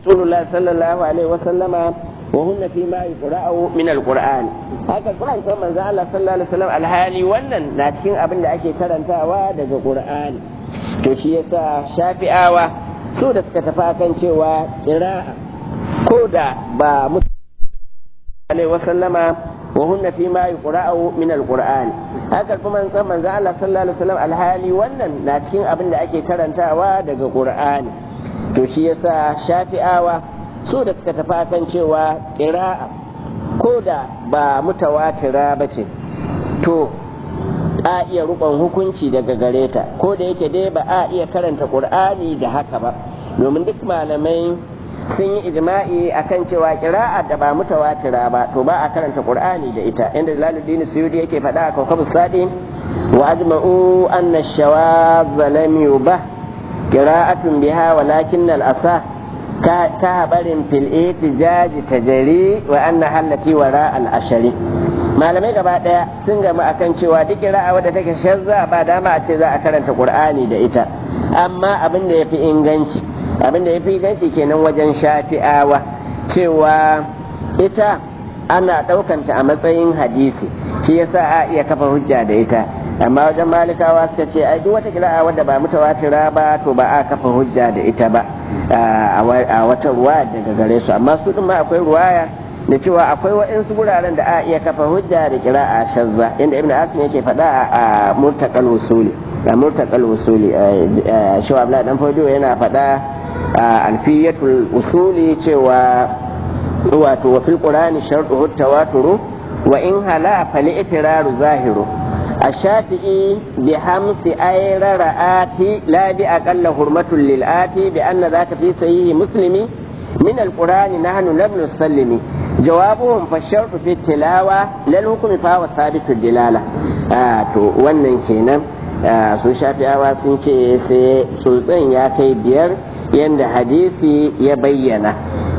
Rasulullah sallallahu alaihi wa sallama wa hunna fi ma yuqra'u min al-Qur'an haka Qur'an sai manzo Allah sallallahu alaihi wasallam alhali wannan na cikin abin da ake karantawa daga Qur'ani to shi yasa Shafi'awa su da suka tafi kan cewa qira'a ko da ba mutu alaihi wa sallama wa hunna fi ma yuqra'u min al-Qur'an haka kuma san manzo Allah sallallahu alaihi wasallam alhali wannan na cikin abin da ake karantawa daga Qur'ani to shi yasa Shafi'awa su da suka tafi kan cewa ƙira'a ko da ba mutawatira ba ce to a iya rukon hukunci daga gare ta ko da yake dai ba a iya karanta ƙur'ani da haka ba domin duk malamai sun yi ijma'i akan cewa ƙira'a da ba mutawatira ba to ba a karanta ƙur'ani da ita inda laluddin suyudi yake faɗa a kawkabu sadi wa ajma'u anna shawaz lam yubah qira'atun biha walakin al-asah كهبر في الاتجاج تجري وأن التي وراء الأشري malamai gaba daya sun gama akan cewa duk ra'a wadda take shazza ba dama a ce za a karanta qur'ani da ita amma abin da yafi inganci abin da yafi inganci kenan wajen shafi'awa cewa ita ana ɗaukanta a matsayin hadisi shi yasa a iya kafa hujja da ita amma wajen malikawa suka ce ai duk wata kira'a wadda ba mutawatira ba to ba a kafa hujja da ita ba a wata ruwa daga gare su amma su ma akwai ruwaya da cewa akwai waɗansu wuraren da a iya kafa hujja da kira'a shazza inda ibn asim yake faɗa a murtaqal usuli a murtaqal usuli shawa abla dan fodiyo yana faɗa a alfiyatul usuli cewa wato wa fil qur'ani shartu tawaturu wa in hala fal itiraru zahiru الشافعي بحمس أير رآتي لا بأقل حرمة للآتي بأن ذاك في صحيح مسلم من القرآن نحن لم نسلم جوابهم فالشرط في التلاوة للحكم فهو ثابت الدلالة آه تو wannan kenan su shafi'awa sun ce sai sultan ya kai biyar yadda hadisi ya bayyana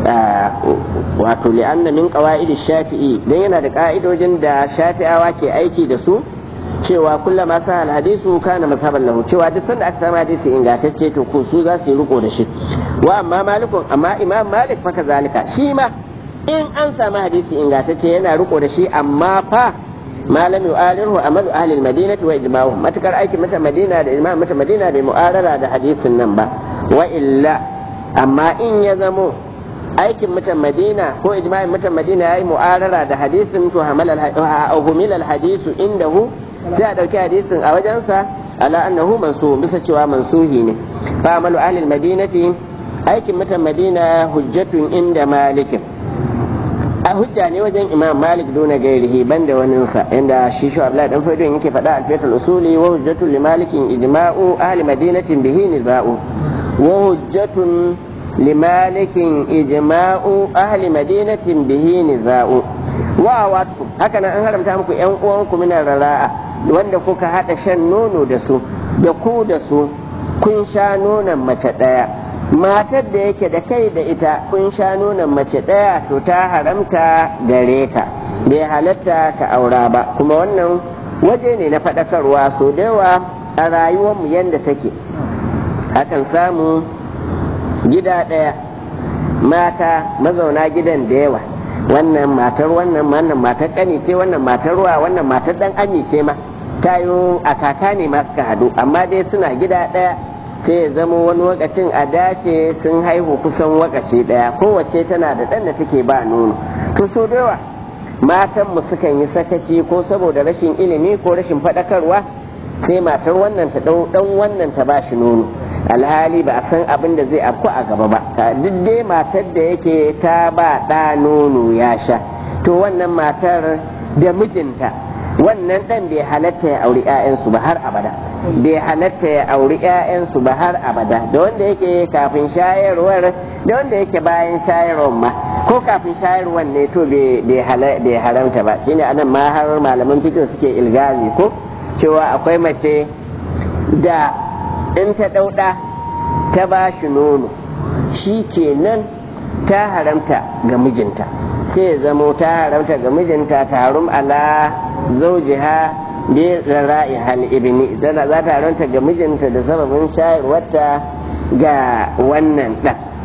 wato li'anna min qawaid shafi'i dan yana da ka'idojin da shafi'awa ke aiki da su cewa kullama sa alhadisu kana mazhaban lahu cewa duk sanda aka samu hadisi ingantacce to ko su za su yi riko da shi wa amma malikun amma imam malik fa kazalika shi ma in an samu hadisi ingantacce yana riko da shi amma fa malam yu'alirhu amalu ahli almadinati wa ijma'uhum matakar aikin mata madina da imam mata madina bai mu'arara da hadisin nan ba wa illa amma in ya zamo aikin mutan madina ko ijma'in mutan madina yayi mu'arara da hadisin to hamal al-hadisu indahu sai a ɗauki hadisin a wajensa ala annahu mansu bisa cewa mansuhi ne fa amalu ahli madinati aikin mutan madina hujjatun inda malikin a hujja ne wajen imam malik duna gairihi banda waninsa inda shi shi abdullahi dan faidon yake faɗa alfiyatul usuli wa hujjatun li malikin ijma'u ahli madinatin bihi niza'u wa hujjatun li malikin ijma'u ahli madinatin bihi niza'u wa watu haka nan an haramta muku yan uwanku minar rara'a wanda kuka haɗa shan nono da su da ku da su kun sha nonon mace ɗaya matar da yake da kai da ita kun sha nonon mace ɗaya to ta haramta gare ka bai halatta ka aura ba kuma wannan waje ne na faɗakarwa so da yawa a rayuwarmu yadda take akan samu gida ɗaya mata mazauna gidan da yawa wannan matar wannan wannan matar ƙani ce wannan matar ruwa wannan matar ɗan ami ce ma tayo a kaka ne ma suka hadu amma dai suna gida ɗaya sai ya zama wani wakacin a dace sun haihu kusan wakaci ɗaya kowace tana da ɗan da take ba nono to so da yawa matan mu sukan yi sakaci ko saboda rashin ilimi ko rashin faɗakarwa sai matar wannan ta ɗau ɗan wannan ta ba shi nono alhali ba a san abin da zai afku a gaba ba duk dai matar da yake ta ba ɗa nono ya sha to wannan matar da mijinta wannan ɗan bai halatta ya auri 'ya'yansu ba har abada bai halatta ya auri 'ya'yansu ba har abada da wanda yake kafin shayarwar da wanda yake bayan shayarwar ma ko kafin shayarwar ne to bai haramta ba shine anan ma har malaman fikin suke ilgazi ko cewa akwai mace da in ta ɗauɗa ta ba shi nono shi kenan ta haramta ga mijinta sai zamo ta haramta ga mijinta ta harum ala zaujiha bi rara'i hal ibni zana za ta haramta ga mijinta da sababin shayarwarta ga wannan ɗan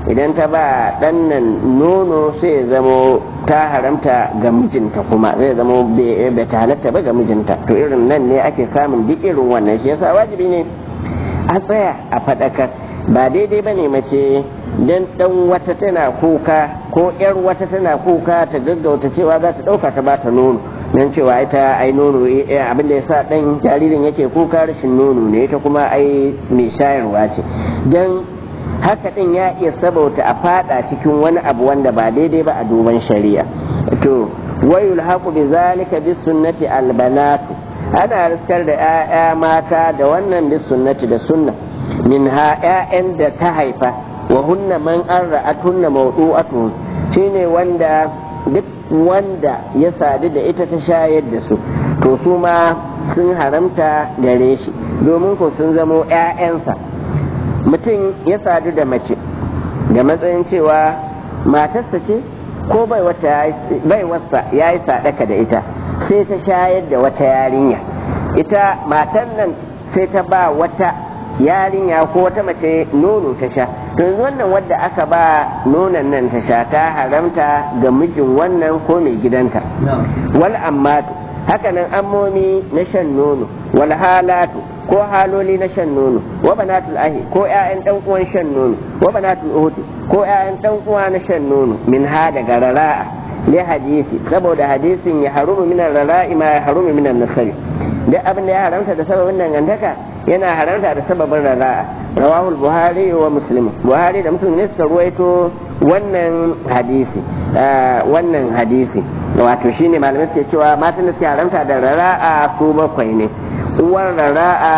idan ta ba ɗan nan nono sai ya zamo ta haramta ga mijinta kuma zai zamo bai ta halatta ba ga mijinta to irin nan ne ake samun duk irin wannan shi yasa wajibi ne a tsaya a faɗakar ba daidai ba ne mace dan ɗan wata tana kuka ko ƴar wata tana kuka ta gaggauta cewa za ta ɗauka ta ba ta nono nan cewa ita ai nono abin da ya sa ɗan jaririn yake kuka rashin nono ne ita kuma ai mai shayarwa ce don haka ɗin ya iya sabauta a fada cikin wani abu wanda ba daidai ba a duban shari'a to wayul haqu bi zalika bis sunnati al banatu ana riskar da 'ya'ya mata da wannan bis sunnati da sunna min ha 'ya'yan da ta haifa wa hunna man an ra'atunna mawdu'atun shine wanda duk wanda ya sadu da ita ta shayar da su to su ma sun haramta gare shi domin ko sun zamo 'ya'yansa mutum ya sadu da mace da matsayin cewa matarsa ce ko bai wasa ya yi sadaka da ita sai ta shayar da wata yarinya ita matan nan sai ta ba wata yarinya ko wata mace nono ta sha to yanzu wannan wadda aka ba nonon nan ta sha ta haramta ga mijin wannan ko mai gidanta wal ammatu hakanan ammomi na shan nono wal halatu ko haloli na shan nono wa banatul ahi ko ƴaƴan dan uwan shan nono wa banatul uhti ko ƴaƴan dan uwa na shan nono min ha daga rara'a li hadisi saboda hadisin ya harumu min rara'i ma ya harumu min nasari duk abin da ya haramta da sababin dangantaka yana haramta da sababin rara'a rawahul buhari wa muslim buhari da muslim ne suka ruwaito wannan hadisi wannan hadisi wato shine malamai suke cewa matan da suke haramta da rara'a su bakwai ne uwar rara'a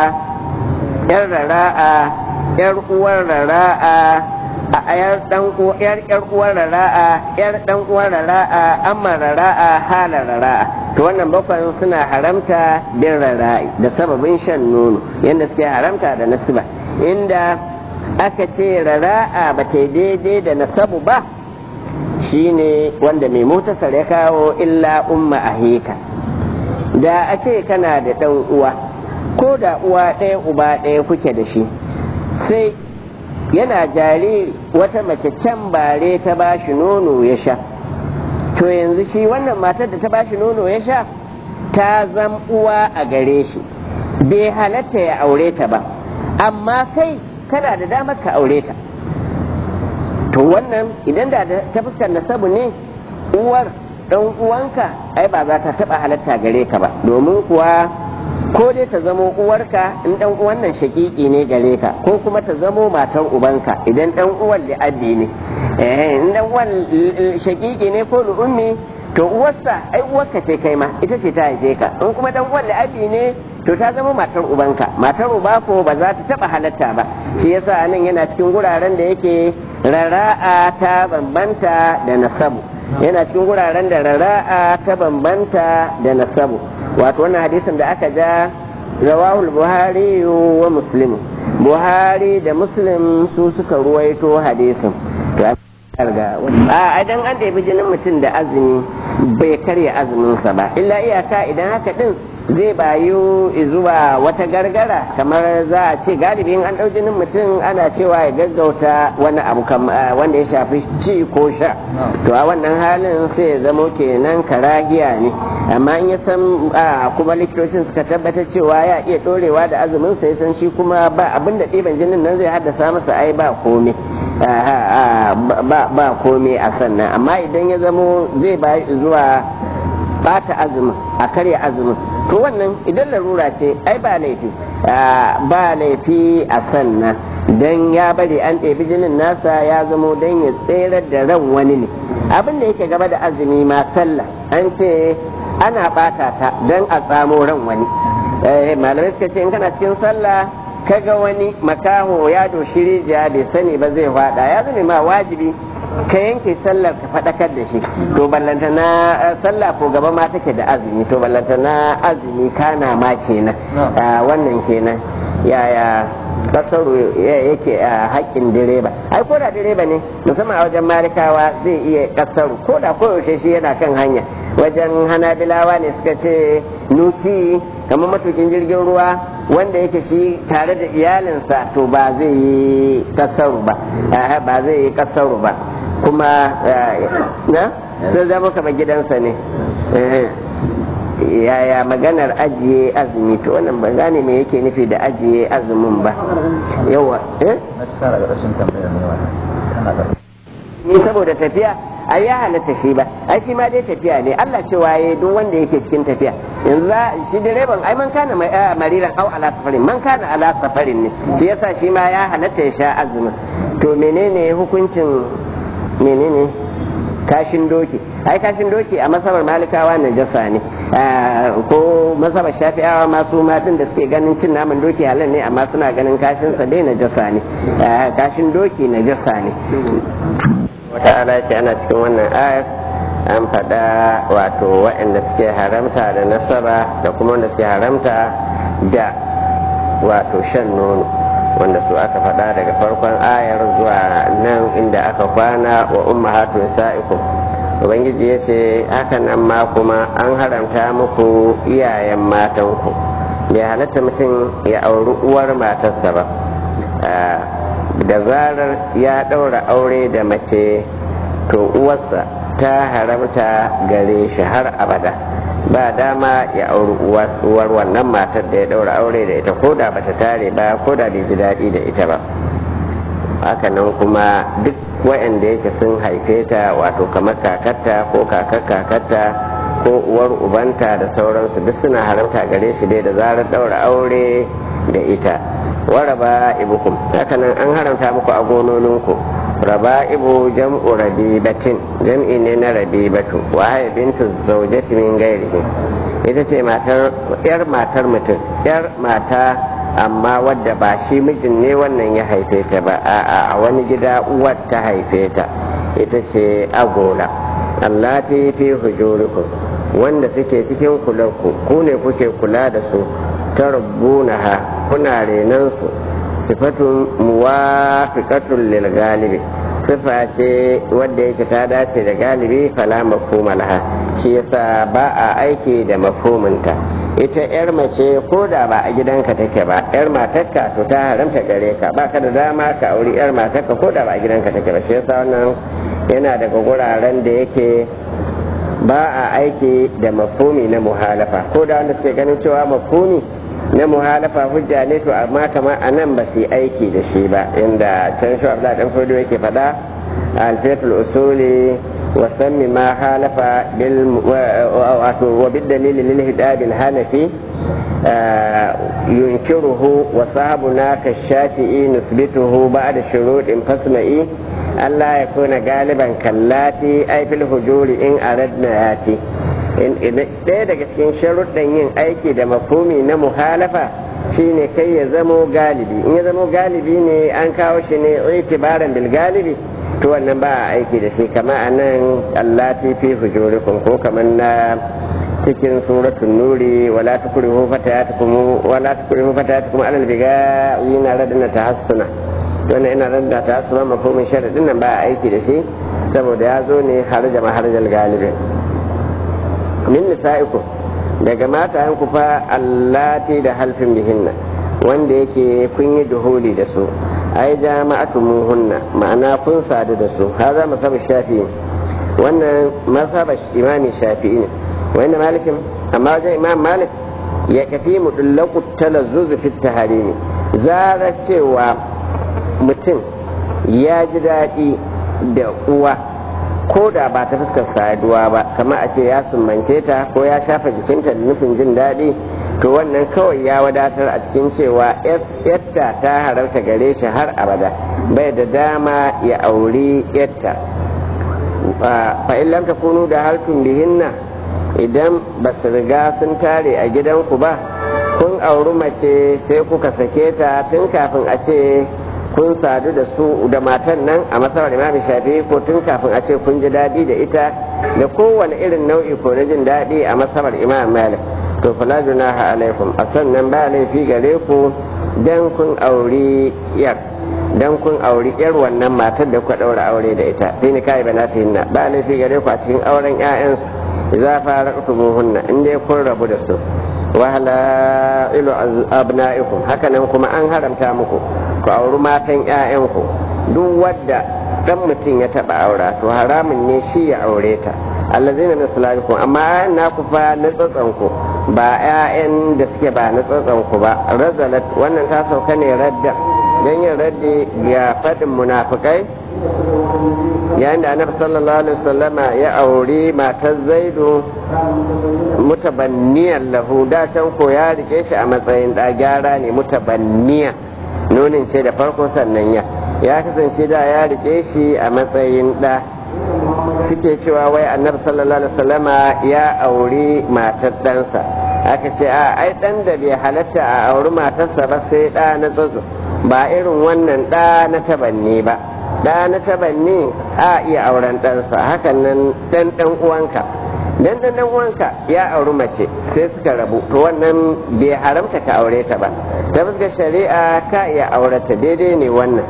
yar rara'a yar uwar rara'a a yar dan yar yar uwar rara'a yar dan uwar rara'a amma rara'a hala rara'a to wannan bakwai suna haramta bin rara'i da sababin shan nono yadda suke haramta da nasiba inda aka ce rara'a ba ta daidai da nasabu ba shine wanda mai motasar ya kawo illa umma ahika da a ce kana da ɗan uwa ko da uwa ɗaya uba ɗaya kuke da shi sai yana jariri wata mace can bare ta ba shi nono ya sha to yanzu shi wannan matar da ta ba shi nono ya sha ta zam uwa a gare shi bai halatta ya aure ta ba amma kai kana da damar ka aure ta to wannan idan da ta fuskar nasabu ne uwar ɗan uwanka ai ba za ta taɓa halatta gare ka ba domin kuwa ko dai ta zamo uwarka in ɗan uwan nan shaƙiƙi ne gare ka ko kuma ta zamo matar ubanka idan ɗan uwan li'abbi ne in ɗan uwan shaƙiƙi ne ko lu'ummi to uwarsa ai uwarka ce kai ma ita ce ta haife ka in kuma ɗan uwan li'abbi ne to ta zama matar ubanka matar uba ko ba za ta taɓa halatta ba shi yasa nan yana cikin guraren da yake rara'a ta bambanta da nasabu yana cikin wuraren da rara'a ta bambanta da nasabu wato wannan hadisin da aka ja rawahul buhari wa muslim buhari da muslim su suka ruwaito hadisin a idan an ɗebi jinin mutum da azumi bai karya azuminsa ba illa iyaka idan haka din zai bayu zuwa wata gargara kamar za a ce galibin an ɗau jinin mutum ana cewa ya gaggauta wani abu wanda ya shafi ci ko sha to a wannan halin sai ya zamo kenan karahiya ne amma in ya san kuma likitocin suka tabbatar cewa ya iya ɗorewa da azumin sai san shi kuma ba abin da ɗiban jinin nan zai haddasa masa ai ba komai ba komai a sannan amma idan ya zamo zai bayu zuwa bata azumin a karya azumin to wannan idan larura ce ai ba laifi ba laifi a sannan don ya bari an ɗebi jinin nasa ya zamo don ya tserar da ran wani ne abin da yake gaba da azumi ma sallah an ce ana bata ta don a tsamo ran wani malamai suka ce in kana cikin sallah kaga wani makaho ya doshi rijiya bai sani ba zai fada ya zama ma wajibi ka yanke sallar ka faɗakar da shi to ballanta na sallah ko gaba ma take da azumi to ballanta na azumi kana ma kenan wannan kenan yaya kasaru yake a haƙƙin direba ai ko da direba ne musamman a wajen marikawa zai iya kasaru ko da koyaushe shi yana kan hanya wajen hanabilawa ne suka ce nuki kamar matukin jirgin ruwa wanda yake shi tare da iyalinsa to ba zai yi kasaru ba ba zai yi kasaru ba kuma na zai zama kama gidansa ne yaya maganar ajiye azumi to wannan ban gane me yake nufi da ajiye azumin ba yawa eh ni saboda tafiya ai ya halatta shi ba ai shi ma dai tafiya ne Allah cewa ya duk wanda yake cikin tafiya yanzu shi direban ai man kana mariran au ala safarin man kana ala safarin ne shi yasa shi ma ya halatta ya sha azumin to menene hukuncin menene kashin doki ai kashin doki a masabar malikawa najasa ne ko masabar shafi'awa masu matan da suke ganin cin naman doki halal ne amma suna ganin kashin sa dai najasa ne kashin doki najasa ne wata ala ce ana cikin wannan ayar an faɗa wato waɗanda suke haramta da nasara da kuma wanda suke haramta da wato shan nono wanda su aka faɗa daga farkon ayar zuwa nan inda aka kwana wa ummahatu sa'ikum ubangiji ya ce haka nan ma kuma an haramta muku iyayen matanku bai halatta mutum ya auri uwar matarsa ba da zarar ya ɗaura aure da mace to uwarsa ta haramta gare shi har abada ba dama ya auri uwar wannan matar da ya ɗaura aure da ita ko da bata tare ba ko da bai ji daɗi da ita ba hakanan kuma duk waɗanda yake sun haife ta wato kamar kakarta ko kakar kakarta ko uwar ubanta da sauransu duk suna haramta gare shi dai da zarar ɗaura aure da ita waraba ibukum hakanan an haramta muku a gononinku raba ibu jam'u rabibatin jam'i ne na rabibatu wa haya bintu zaujati min gairihi ita ce matar yar matar mutum yar mata amma wadda ba shi mijin ne wannan ya haife ta ba a a wani gida uwar ta haife ta ita ce agola allati fi hujurikum wanda suke cikin kulanku ku ne kuke kula da su tarbunaha kuna renan su sifatun muwafiqatun lil galibi sifa ce wadda yake ta dace da galibi fala mafhuma laha shi yasa ba a aiki da mafhuminta ita yar mace ko da ba a gidanka take ba yar matarka to ta haramta gare ka ba ka da dama ka auri yar matarka ko da ba a gidanka take ba shi yasa wannan yana daga guraren da yake ba a aiki da mafhumi na muhalafa ko da wanda suke ganin cewa mafhumi na muhalafa hujja ne to amma kamar a nan ba su yi aiki da shi ba inda can shi abdullahi dan fodo yake faɗa alfiyatul usuli wa sammi ma halafa bil wato wa bid dalil lil hidab al hanafi yunkiruhu wa sahabuna ka shafi'i nusbituhu ba'da shuruɗin fasma'i Allah ya kuna galiban kallati ai fil hujuri in aradna yati ɗaya daga cikin sharuɗan yin aiki da mafumi na muhalafa shine kai ya zamo galibi in ya zamo galibi ne an kawo shi ne itibaran bil galibi to wannan ba a aiki da shi kama a nan allati fi hujurikum ko kamar na cikin suratul nuri wala tukrihu fatayatukum wala tukrihu fatayatukum alal biga yana radana tahassuna wannan ina radana tahassuna mafhumin sharadin nan ba a aiki da shi saboda ya zo ne harja maharjal galibi min nisa'ikum daga matayen ku fa allati da halfin bihinna wanda yake kun yi duhuli da su ai jama'atumuhunna ma'ana kun sadu da su haza masaba shafi'i wannan masaba imami shafi'i ne wanda malikin amma wajen imam malik ya kafi mudullaku talazzuz fi taharimi zara cewa mutum ya ji daɗi da uwa ko da ba ta fuskar saduwa ba kamar a ce ya sumbance ta ko ya shafa jikinta da nufin jin daɗi to wannan kawai ya wadatar a cikin cewa yatta ta harauta gare shi har abada bai da dama ya auri yatta fa in lam takunu da haltun bihinna idan ba su riga sun tare a gidanku ba kun auri mace sai kuka sake ta tun kafin a ce kun sadu da su da matan nan a masarar imam shafi ko tun kafin a ce kun ji daɗi da ita da kowane irin nau'i ko na jin daɗi a masarar imam malik to fala junaha alaikum a sannan ba laifi gare ku dan kun auri yar dan kun auri yar wannan matar da kuka ɗaura aure da ita sai ni kai bana ta hinna ba laifi gare ku a cikin auren ƴaƴansu idza faraqtumuhunna in dai kun rabu da su wa halailu abna'ikum hakanan kuma an haramta muku ku auri matan ƴaƴanku duk wadda dan mutum ya taba aura to haramun ne shi ya aure ta allazina min sulalikum amma na ku fa na tsatsanku ba ƴaƴan da suke ba na tsatsanku ba razalat wannan ta sauka ne radda dan yin raddi ga fadin munafikai yayin da annabi sallallahu alaihi wasallama ya auri matar zaidu mutabanniyan lahu da can ko ya rike shi a matsayin da gyara ne mutabanniya nunin ce da farko sannan ya ya kasance da ya rike shi a matsayin da suke cewa wai annabi sallallahu alaihi wasallama ya auri matar ɗansa aka ce a ai ɗan da bai halatta a auri matarsa ba sai ɗa na tsotso ba irin wannan ɗa na tabanni ba ɗa na tabanni a iya auren ɗansa hakan nan ɗan ɗan uwanka dan ɗan ɗan uwanka ya auri mace sai suka rabu to wannan bai haramta ka aure ta ba ta fuskar shari'a ka iya aurata daidai ne wannan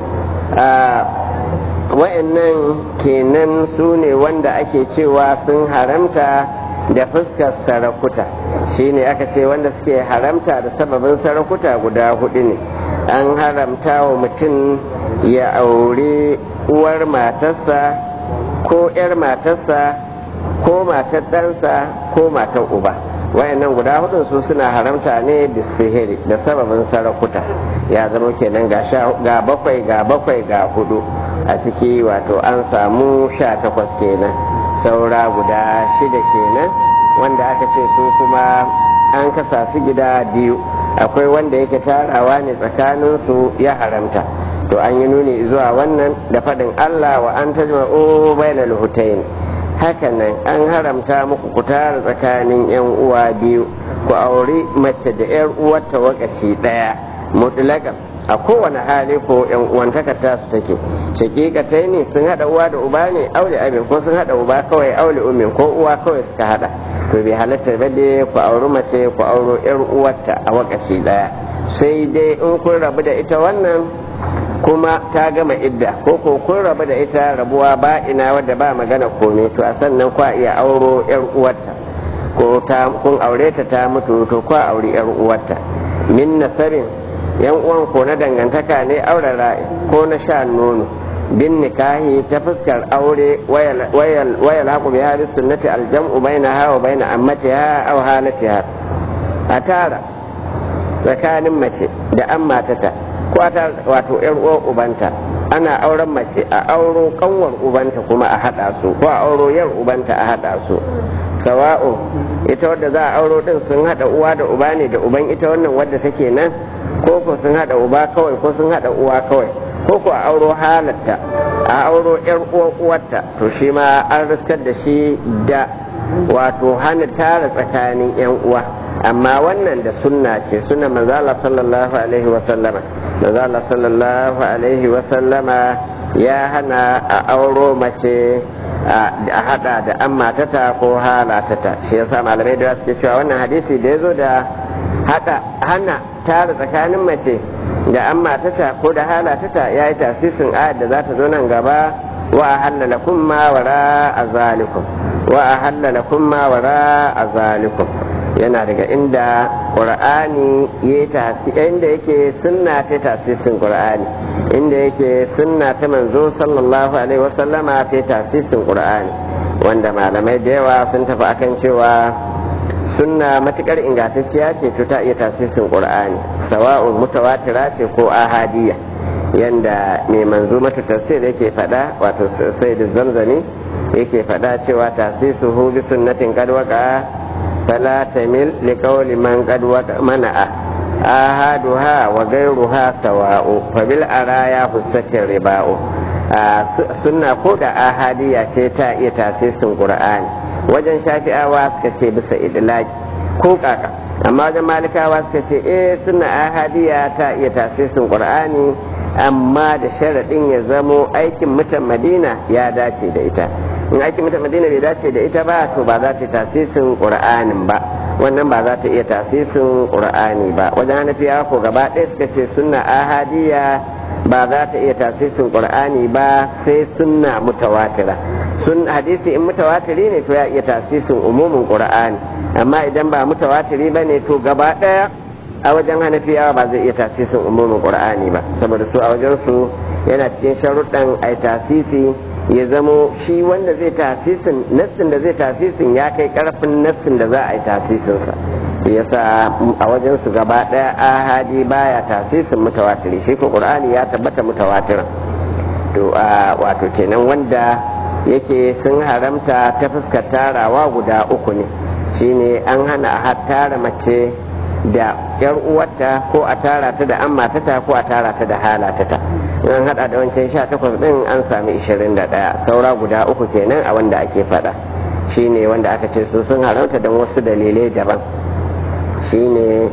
wa'annan kenan su ne wanda ake cewa sun haramta da fuskar sarakuta shine aka ce wanda suke haramta da sababin sarakuta guda hudu ne an haramta wa mutum ya aure uwar matarsa ko 'yar matarsa ko matar ɗansa ko matar uba wayannan guda hudun su suna haramta ne da sihiri da sababin sarakuta ya zama kenan ga bakwai ga bakwai ga hudu a ciki wato an samu sha takwas kenan saura guda shida kenan wanda aka ce su kuma an kasa su gida biyu akwai wanda yake tarawa ne tsakaninsu ya haramta to an yi nuni zuwa wannan da faɗin allah wa an tajma'u bainal hutayn hakanan an haramta muku ku tara tsakanin yan uwa biyu ku auri mace da yar uwarta wakaci daya mutlaqan a kowane hali ko yan uwantaka ta su take shakikatai ne sun hada uwa da uba ne aure abin ko sun hada uba kawai aure umin ko uwa kawai suka hada to bai halatta ba dai ku auri mace ku auro yar uwarta a wakaci daya sai dai in kun rabu da ita wannan kuma ta gama idda ko ko kun rabu da ita rabuwa ba ina wadda ba magana komai to a sannan kwa iya auro yar uwarta ko ta kun aure ta ta mutu to kwa auri yar uwarta min nasabin yan uwan ko na dangantaka ne aure ra'i ko na sha nono bin nikahi ta fuskar aure wayal haku bi hadis sunnati aljam'u bainaha wa baina ammatiha aw halatiha a tara tsakanin mace da an matata ko ta wato yar uwar ubanta ana auren mace a auro kanwar ubanta kuma a hada su ko a auro yar ubanta a hada su sawa'u ita wadda za a auro din sun hada uwa da uba ne da uban ita wannan wadda take nan ko ko sun hada uba kawai ko sun hada uwa kawai ko ko a auro halatta a auro yar uwar uwarta to shi ma an riskar da shi da wato hana tara tsakanin yan uwa amma wannan da sunna ce sunna manzala sallallahu alaihi wa sallama manzala sallallahu alaihi wa sallama ya hana a auro mace a hada da an matata ko halatata shi yasa malamai da suke cewa wannan hadisi da ya zo da hada hana tara tsakanin mace da an matata ko da halatata ya yi tasirin ayat da za ta zo nan gaba wa ahalla lakum ma wara azalikum wa ahalla lakum ma wara azalikum yana daga inda qur'ani ya tasi inda yake sunna ta tasirin qur'ani inda yake sunna ta manzo sallallahu alaihi wasallama ta tasirin qur'ani wanda malamai da yawa sun tafi akan cewa sunna matukar ingantacciya ce to ta iya tasirin qur'ani sawa'un mutawatira ce ko ahadiyya yanda mai manzo mata tafsir yake fada wato sai da zamzami yake fada cewa tasisuhu bi sunnatin qad waqa fala tamil li qawli man qad mana'a ahaduha wa ghayruha sawa'u fa bil araya fusatin riba'u sunna ko da ahadiyya ce ta iya tasirin qur'ani wajen shafi'awa suka ce bisa idlaki ko kaka amma wajen malikawa suka ce eh sunna ahadiyya ta iya tasirin qur'ani amma da sharaɗin ya zamo aikin mutan madina ya dace da ita in aikin mutan madina bai dace da ita ba to ba za ta tasirin qur'anin ba wannan ba za ta iya tasirin qur'ani ba wajen hanafiya ko gaba ɗaya suka ce sunna ahadiyya ba za ta iya tasirin qur'ani ba sai sunna mutawatira sun hadisi in mutawatiri ne to ya iya tasisin umumin qur'ani amma idan ba mutawatiri ba ne to gaba daya a wajen hanafiyawa ba zai iya tasisin umumin qur'ani ba saboda su a wajen su yana cikin sharuɗan ai tasisi ya zamo shi wanda zai tasisin nassin da zai tasisin ya kai karfin nassin da za a yi tasisinsa yasa a wajen su gaba daya ahadi baya tasisin mutawatiri shi ko qur'ani ya tabbata mutawatirin to wato kenan wanda yake sun haramta ta fuskar tarawa guda uku ne shine an hana a tara mace da yar uwarta ko a tara ta da amma ta ko a tara ta da halatata an hada da wancan sha takwas din an sami ishirin da ɗaya saura guda uku kenan a wanda ake faɗa shine wanda aka ce su sun haramta don wasu dalilai daban shine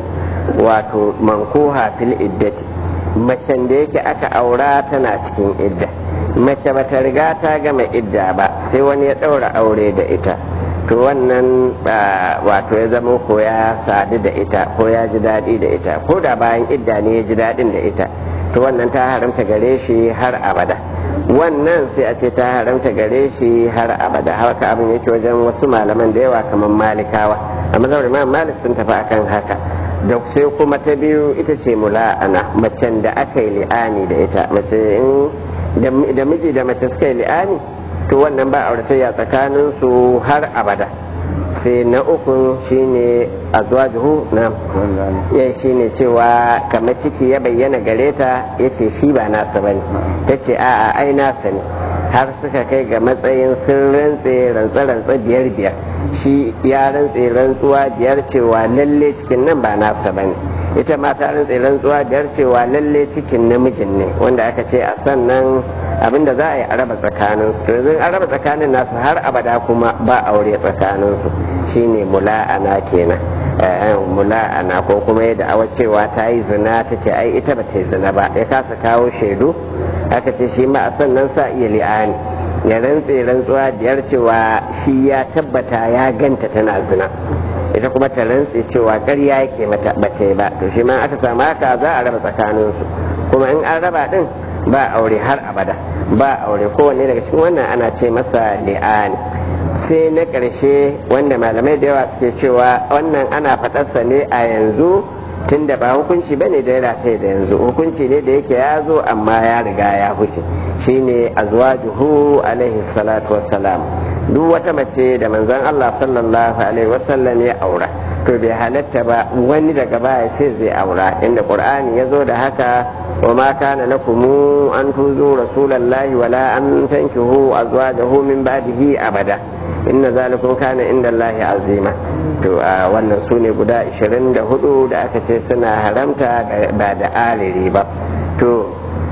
wato mankuha fil iddati macen da yake aka aura tana cikin idda mace bata riga ta gama idda ba sai wani ya ɗaura aure da ita to wannan wato ya zama ko ya sadu da ita ko ya ji daɗi da ita ko da bayan idda ne ya ji daɗin da ita to wannan ta haramta gare shi har abada wannan sai a ce ta haramta gare shi har abada haka abin yake wajen wasu malaman da yawa kamar malikawa a mazaunin imam malik sun tafi akan haka da sai kuma ta biyu ita ce mula'ana macen da aka yi li'ani da ita mace in da miji da mace suka yi li'ani to wannan ba auratayya tsakanin su har abada sai na uku shine azwajuhu na ya shine cewa kamar ciki ya bayyana gare ta yace shi ba nasa bane tace a'a ai nasa ne har suka kai ga matsayin sun rantse rantsa-rantsa biyar biyar shi ya rantse rantsuwa biyar cewa lalle cikin nan ba nasa bane ita ma ta rantse rantsuwa biyar cewa lalle cikin namijin ne wanda aka ce a sannan abinda za a yi a raba tsakanin su yanzu an raba tsakanin nasu har abada kuma ba aure tsakanin su shine mula'ana kenan mula'ana ko kuma yadda awa cewa ta yi zina ta ce ai ita ba ta yi zina ba ya kasa kawo shaidu aka ce shi ma a sannan sa iya li'ani ya rantse rantsuwa biyar cewa shi ya tabbata ya ganta tana zina ita kuma ta rantse cewa ƙarya yake mata ba ta yi ba to shi ma aka samu haka za a raba tsakaninsu kuma in an raba din ba aure har abada ba aure kowanne daga cikin wannan ana ce masa li'ani sai na ƙarshe wanda malamai da yawa suke cewa wannan ana faɗarsa ne a yanzu tun da ba hukunci bane da ya sai da yanzu hukunci ne da yake ya zo amma ya riga ya huce shine azwajuhu alaihi salatu wassalam duk wata mace da manzon Allah sallallahu alaihi wasallam ya aura to bai halatta ba wani daga baya ce zai aura inda qur'ani ya zo da haka wa ma kana lakum an tuzu rasulallahi wala an tankihu azwajahu min ba'dihi abada inna zalikum kana inda Allahi azima to a wannan su ne guda 24 da aka ce suna haramta ba da aliri ba to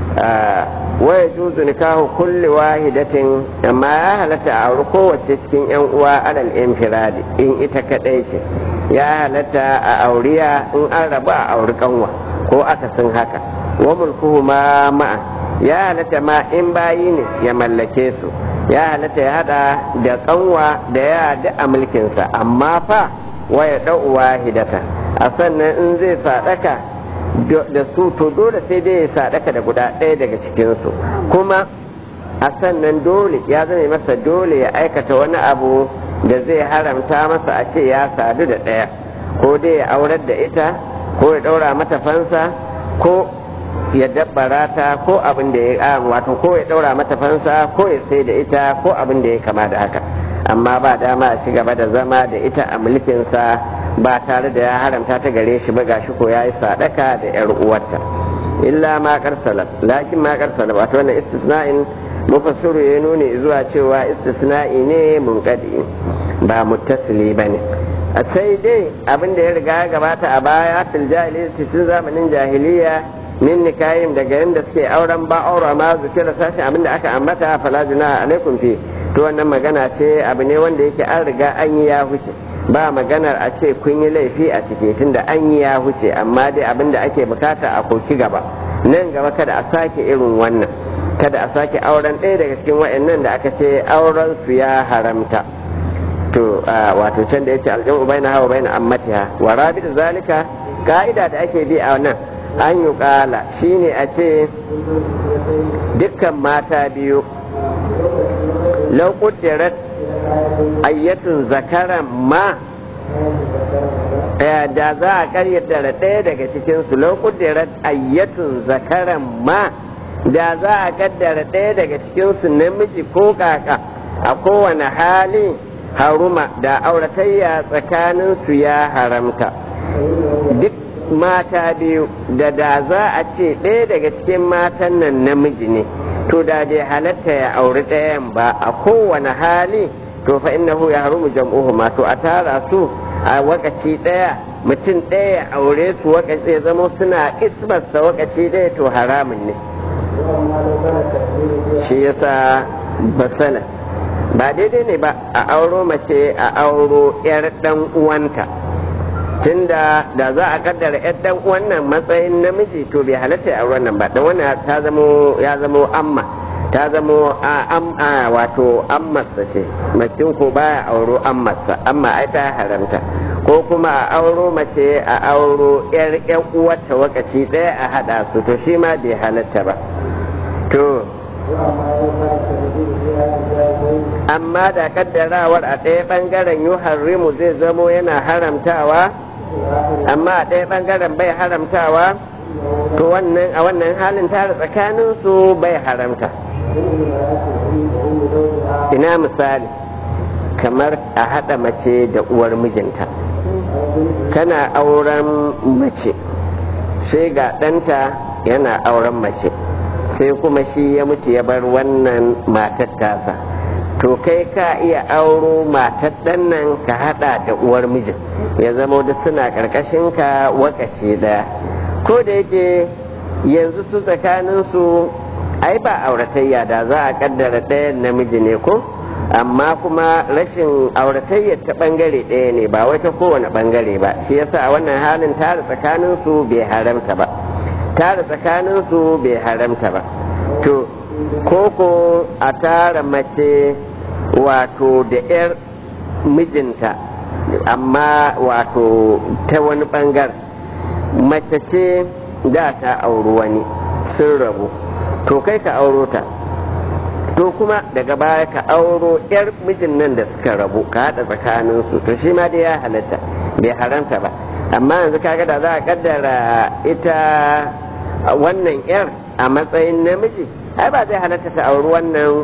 waya juzu nikahu kulli wahidatin amma ya halatta a auri kowace cikin yan uwa alal infiradi in ita kadai ce ya halatta a auriya in an rabu a auri kanwa ko akasin haka wa mulkuhu ma ma'a ya halatta ma in bayi ne ya mallake su ya halatta ya hada da kanwa da ya da a mulkinsa amma fa waya da'u wahidata a sannan in zai sadaka da su to dole sai dai ya sadaka da guda ɗaya daga cikinsu kuma a sannan dole ya zame masa dole ya aikata wani abu da zai haramta masa a ce ya sadu da ɗaya ko dai ya aurar da ita ko ya ɗaura mata fansa ko ya dabbara ta ko abin da ya wato ko ya ɗaura mata fansa ko ya sai da ita ko abin da ya kama da haka amma ba dama a ci gaba da zama da ita a mulkinsa ba tare da ya haramta ta gare shi ba gashi ko ya yi sadaka da yar uwarta illa ma karsala lakin ma karsala wato wannan istisna'in mufassiru ya nuni zuwa cewa istisna'i ne munqadi ba muttasili bane a sai dai abin da ya riga ya gabata a baya fil jahiliya cikin zamanin jahiliya min nikayim daga yadda suke auren ba aura ma zukira sashen abin da aka ambata fala junaha alaikum fi to wannan magana ce abu ne wanda yake an riga an yi ya huce ba maganar a ce kun yi laifi a ciki tunda an yi ya huce amma dai abin da ake bukata a koki gaba nan gaba kada a sake irin wannan kada a sake auren ɗaya daga cikin wa'annan da aka ce auren su ya haramta to wato can da yace aljamu baina hawa baina ammatiha wa rabi zalika ka'ida da ake bi a nan an yi kala shine a ce dukkan mata biyu lau ƙuddirat ayyatun zakaran ma da za a karyata ɗaya daga cikinsu lau ƙuddirat ayyatun zakaran ma da za a kaddara ɗaya daga cikinsu namiji ko kaka a kowane hali haruma da auratayya tsakaninsu ya haramta duk mata biyu da da za a ce ɗaya daga cikin matan nan namiji ne to da bai halatta ya auri ɗayan ba a kowane hali to fa innahu ya harumu jam'uhu ma to a tara su a wakaci ɗaya mutum ɗaya ya aure su wakaci ya zama suna ismarsa wakaci ɗaya to haramun ne shi yasa basala ba daidai ne ba a auro mace a auro 'yar ɗan uwanta tunda da za a kaddara yar dan wannan matsayin namiji to bai halatta a wannan ba dan wannan ta zamo ya zamo amma ta zamo a am a wato ammarsa ce macin ko baya auro ammarsa amma ai ta haramta ko kuma a auro mace a auro yar yan uwarta wakaci daya a hada su to shi ma bai halatta ba to amma da kaddarawar a ɗaya ɓangaren yuharrimu zai zamo yana haramtawa amma a ɗaya ɓangaren bai haramtawa to wannan a wannan halin tare tsakanin su bai haramta ina misali kamar a haɗa mace da uwar mijinta kana auren mace sai ga ɗanta yana auren mace sai kuma shi ya mutu ya bar wannan matar tasa to kai ka iya auro matar ɗan nan ka haɗa da uwar mijin ya zama da suna ƙarƙashin ka wakaci ɗaya ko da yake yanzu su tsakanin su ai ba auratayya da za a kaddara ɗayan namiji ne ko amma kuma rashin auratayya ta ɓangare ɗaya ne ba wai ta kowane ɓangare ba shi yasa a wannan halin tare tsakanin su bai haramta ba tare tsakanin su bai haramta ba to koko a tara mace wato da 'yar mijinta amma wato ta wani bangar mace ce da ta auri wani sun rabu to kai ka auro ta to kuma daga baya ka auro 'yar mijin nan da suka rabu ka haɗa tsakaninsu to shi ma dai ya halatta bai haramta ba amma yanzu kaga da za a kaddara ita wannan 'yar a matsayin namiji ai ba zai halatta ta auri wannan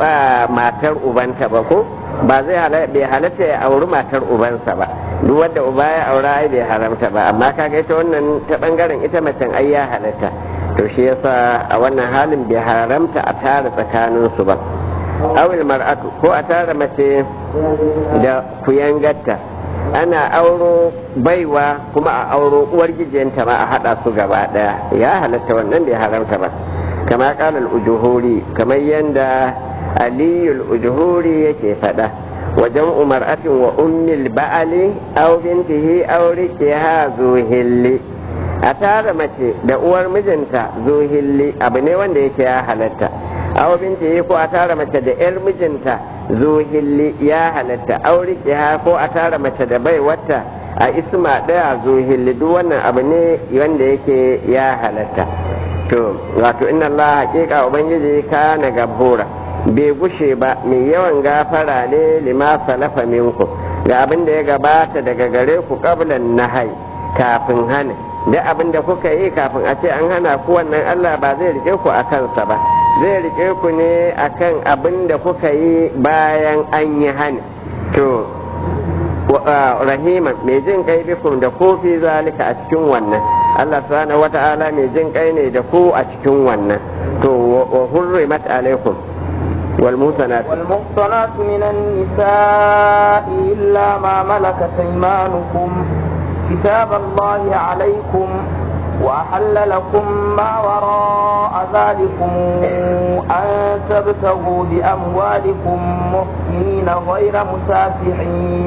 matar ubanta ba ko ba zai bai halatta ya auri matar ubansa ba duk wanda uba ya aura ai bai haramta ba amma kaga ita wannan ta bangaren ita macen ai ya halatta to shi yasa a wannan halin bai haramta a tara tsakanin su ba awil mar'atu ko a tara mace da kuyangatta ana auro baiwa kuma a auro uwar gijiyanta ma a hada su gaba daya ya halatta wannan bai haramta ba kama kala al-ujuhuri kamar yanda aliyu al-ujuhuri yake fada wajen umar'atin wa ummil ba'ali aw bintihi aw rikiha zuhilli a tara mace da uwar mijinta zuhilli abu ne wanda yake ya halatta aw bintihi ko a tara mace da yar mijinta zuhilli ya halatta aw rikiha ko a tara mace da baiwarta a isma daya zuhilli duk wannan abu ne wanda yake ya halatta to wato inna Allah haƙiƙa ubangiji kana gabura bai gushe ba mai yawan gafara ne lima salafa minku ga abin da ya gabata daga gare ku qablan nahai kafin hana da abin da kuka yi kafin a ce an hana ku wannan Allah ba zai rike ku a kansa ba zai rike ku ne akan abin da kuka yi bayan an yi hana to rahiman mai jin kai bikum da ku fi zalika a cikin wannan Allah subhanahu wata'ala mai jin kai ne da ku a cikin wannan to wa hurrimat alaikum wal musanat wal muhsanat min an-nisa'i illa ma malakat aymanukum kitab Allah alaikum وأحل لكم ما وراء ذلكم أن تبتغوا بأموالكم محسنين غير مسافحين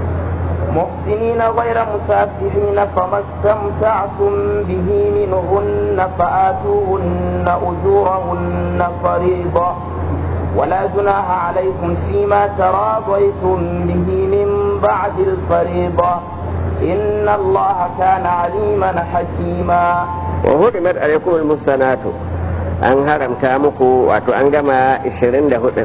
محسنين غير مسافحين فما استمتعتم به منهن فآتوهن أجورهن فريضة ولا جناح عليكم فيما تراضيتم به من بعد الفريضة إن الله كان عليما حكيما وهرمت عليكم المحسنات an haramta muku wato an gama 24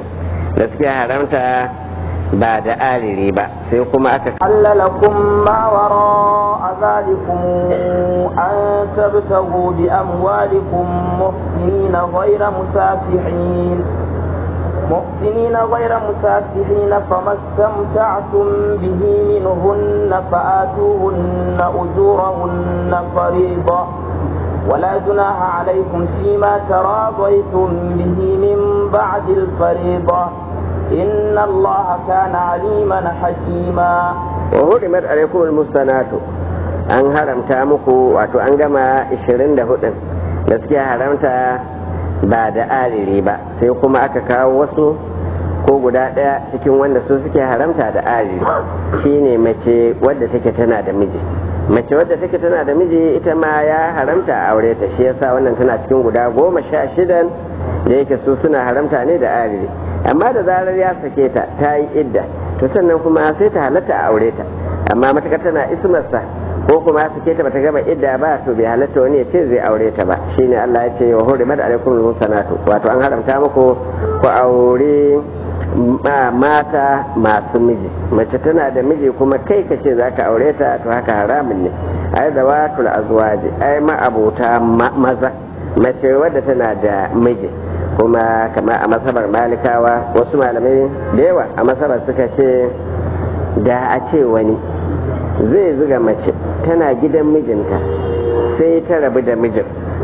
da suke haramta ba da ariri ba sai kuma aka حل لكم ما وراء ذلكم أن تبتغوا بأموالكم محسنين غير مسافحين محسنين غير مسافحين فما استمتعتم به منهن فآتوهن أجورهن فريضة ولا جناح عليكم فيما تراضيتم به من بعد الفريضة إن الله كان عليما حكيما وهرمت عليكم المحصنات an haramta muku wato an gama 24 da suke haramta ba da ariri ba sai kuma aka kawo wasu ko guda ɗaya cikin wanda su suke haramta da ariri shine mace wadda take tana da miji mace wadda take tana da miji ita ma ya haramta a aure ta shi yasa wannan tana cikin guda goma sha shidan da yake su suna haramta ne da ariri amma da zarar ya sake ta ta yi idda to sannan kuma sai ta halatta a aure ta amma matakar tana ismarsa ko kuma sake ta bata gama idda ba to bai halatta wani ya ce zai aure ta ba shine Allah ya ce wa hurimat alaikum musanatu wato an haramta muku ku aure mata masu miji mace tana da miji kuma kai ka ce zaka aure ta to haka haramun ne ai da watul azwaji ai ma abota maza mace wadda tana da miji kuma kama a masabar malikawa wasu malamai da yawa a masabar suka ce da a ce wani zai zuga mace tana gidan mijinta sai ta rabu da mijin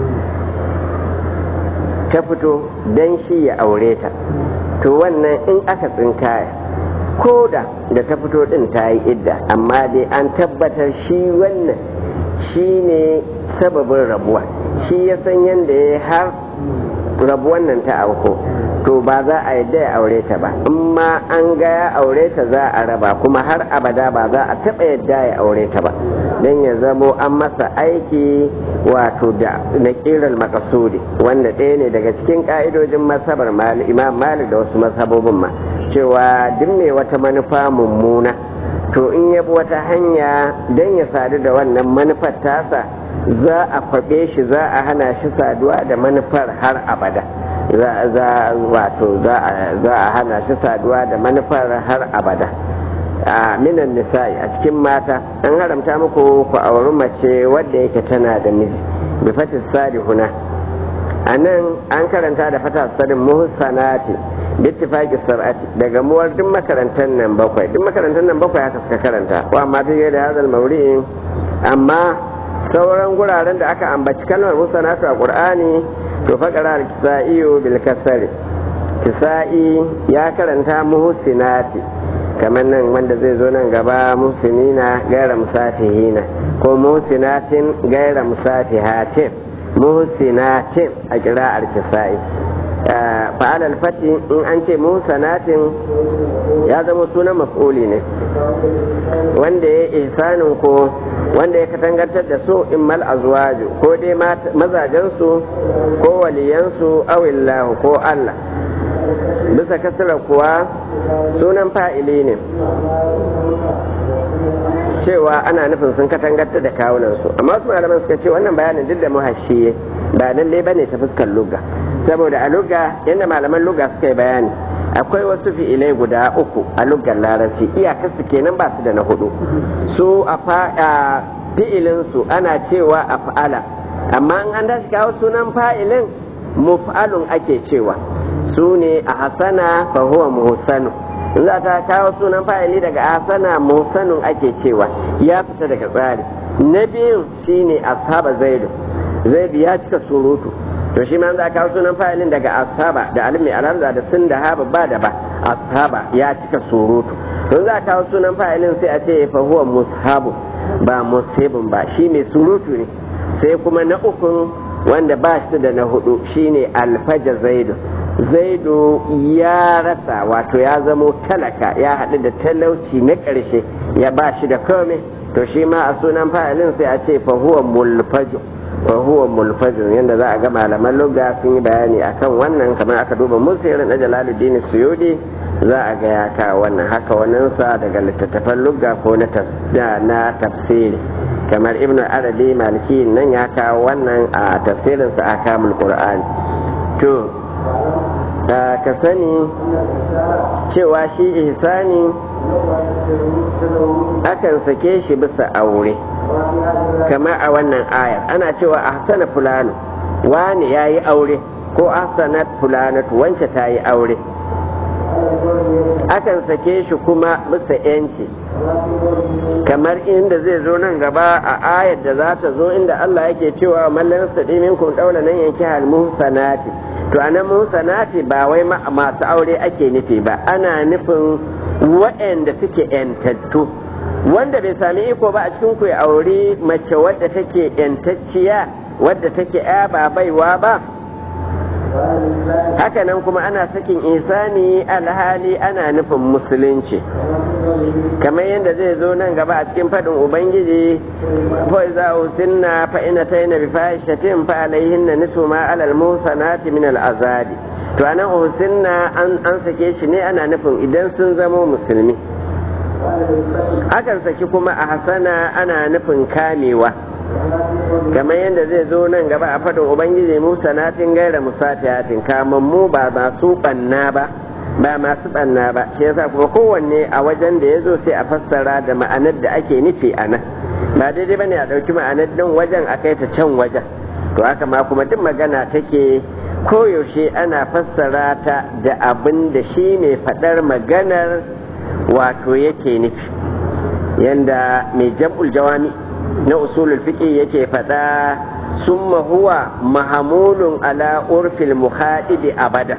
ta fito don shi ya aure ta to wannan in aka tsinkaya ko da da ta fito din ta yi idda amma dai an tabbatar shi wannan shi ne sababin rabuwa shi ya san yadda ya har rabuwan nan ta auko to ba za a yadda ya aure ta ba in ma an ga ya aure ta za a raba kuma har abada ba za a taɓa yadda ya aure ta ba don ya zamo an masa aiki wato da na kiral makasudi wanda ɗaya ne daga cikin ƙa'idojin masabar imam malik da wasu masabobin ma cewa duk mai wata manufa mummuna to in ya bi wata hanya don ya sadu da wannan manufar tasa za a faɓe shi za a hana shi saduwa da manufar har abada za wato za a hana shi saduwa da manufar har abada a minan nisa'i a cikin mata an haramta muku ku auri mace wadda yake tana da miji bi fatis huna a nan an karanta da fata sadin muhsanati bittifaqi sab'ati daga muwar duk makarantar nan bakwai duk makarantar nan bakwai haka suka karanta wa amma ta da hadal mawri'in amma sauran guraren da aka ambaci kalmar musanatu a qur'ani to faqara al-kisa'i bil kasri kisa'i ya karanta muhsinati kamar nan wanda zai zo nan gaba muhsinina gaira musafihina ko muhsinatin gaira musafihatin muhsinatin a kira'ar kisa'i fa'al al-fati in an ce muhsanatin ya zama sunan maf'uli ne wanda ya ihsanin ko wanda ya katangantar da su in mal azwaju ko dai mazajensu ko waliyansu awillahu ko Allah bisa kasara kuwa sunan fa'ili ne cewa ana nufin sun katangantar da kawunansu amma wasu malaman suka ce wannan bayanin duk da muhashiye ba lallai bane ta fuskar lugga saboda a lugga yadda malaman lugga suka yi bayani akwai wasu fi'ilai guda uku a luggar larabci iyakarsu kenan ba su da na hudu su a fi'ilinsu ana cewa a fa'ala amma an dashi kawo sunan fa'ilin muf'alun ake cewa su ne a hasana fa huwa muhsanu in za ta kawo sunan fa'ili daga hasana muhsanun ake cewa ya fita daga tsari na biyun shine ashaba zaidu zaidu ya cika surutu to shi ma za kawo sunan fa'ilin daga ashaba da alimi alamza da sun da haba ba da ba ashaba ya cika surutu to za kawo sunan fa'ilin sai a ce fa huwa mushabu ba musibin ba shi mai surutu ne sai kuma na ukun wanda ba shi da na hudu shine alfaja zaidu zaidu ya rasa wato ya zamo talaka ya haɗu da talauci na ƙarshe ya ba shi da komai to shi ma a sunan fa'ilin sai a ce fa huwa mulfaju wa huwa mulfajin yadda za a ga malaman lugha sun yi bayani akan wannan kamar aka duba musirin na jalaluddin suyudi za a ga ya kawo wannan haka waninsa daga littattafan lugha ko na tafsiri kamar ibnu arabi maliki nan ya kawo wannan a tafsirinsa a kamul qur'ani to ka sani cewa shi ihsani akan sake shi bisa aure kamar a wannan ayar ana cewa ahsana fulano wani ya yi aure ko ahsanat fulanatu wance ta yi aure akan sake shi kuma bisa yanci kamar inda zai zo nan gaba a ayar da za ta zo inda Allah yake cewa mallan sadi minkum daula nan yanki hal muhsanati to anan muhsanati ba wai masu aure ake nufi ba ana nufin waɗanda suke yantattu wanda bai sami iko ba a cikin ku ya aure mace wadda take yantacciya wadda take ya ba baiwa ba hakanan kuma ana sakin isani alhali ana nufin musulunci kamar yadda zai zo nan gaba a cikin faɗin ubangiji fa iza usinna fa ina tayna bi fahishatin fa alaihinna nisfu ma alal musanati min al azabi to anan usinna an an sake shi ne ana nufin idan sun zamo musulmi akan saki kuma a hasana ana nufin kamewa kamar yadda zai zo nan gaba a faɗin ubangiji musa natin gaira musafiyatin kamar mu ba masu ɓanna ba ba masu ɓanna ba shi yasa kuma kowanne a wajen da ya zo sai a fassara da ma'anar da ake nufi a nan ba daidai bane a ɗauki ma'anar ɗin wajen a kai ta can wajen to haka ma kuma duk magana take koyaushe ana fassara ta da abin da shi mai faɗar maganar wato yake nufi yanda mai jam'ul jawami na usulul fiqh yake faɗa summa huwa mahamulun ala urfil muhadibi abada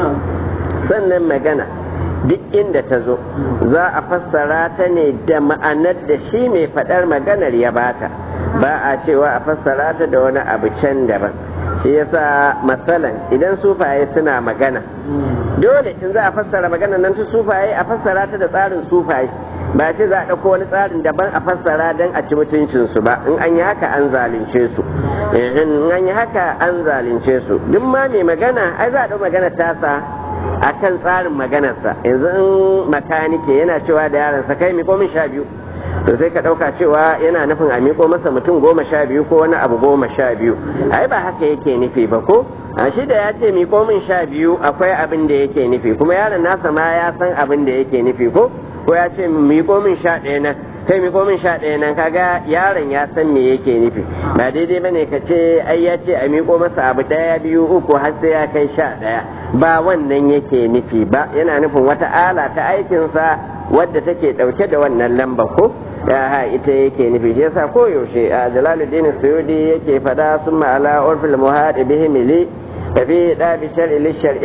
sannan magana duk inda ta zo za a fassara ta ne da ma'anar da shi mai faɗar maganar ya bata ba a cewa a fassara ta da wani abu can daban shi yasa matsalan idan sufaye suna magana dole in za a fassara magana nan ta sufaye a fassara ta da tsarin sufaye ba ce za a ɗauko wani tsarin daban a fassara don a ci mutuncinsu ba in an yi haka an zalunce su in an yi haka an zalunce su duk ma mai magana ai za a ɗau magana tasa a kan tsarin maganarsa yanzu in makanike yana cewa da yaransa kai miko min sha biyu to sai ka ɗauka cewa yana nufin a miko masa mutum goma sha biyu ko wani abu goma sha biyu ai ba haka yake nufi ba ko a shi da ya ce miko min sha biyu akwai abin da yake nufi kuma yaron nasa ma ya san abin da yake nufi ko ko ya ce miko min sha ɗaya nan kai miko min sha ɗaya nan kaga yaron ya san me yake nufi ba daidai bane ka ce ai ya ce a miko masa abu ɗaya biyu uku har sai ya kai sha ɗaya ba wannan yake nufi ba yana nufin wata ala ta aikinsa wadda take ɗauke da wannan lamba ko ya ha ita yake nufi shi yasa ko yaushe a jalaluddin suyudi yake fada sun ma'ala urfil muhadi bihi mili fa fi da bi shar'i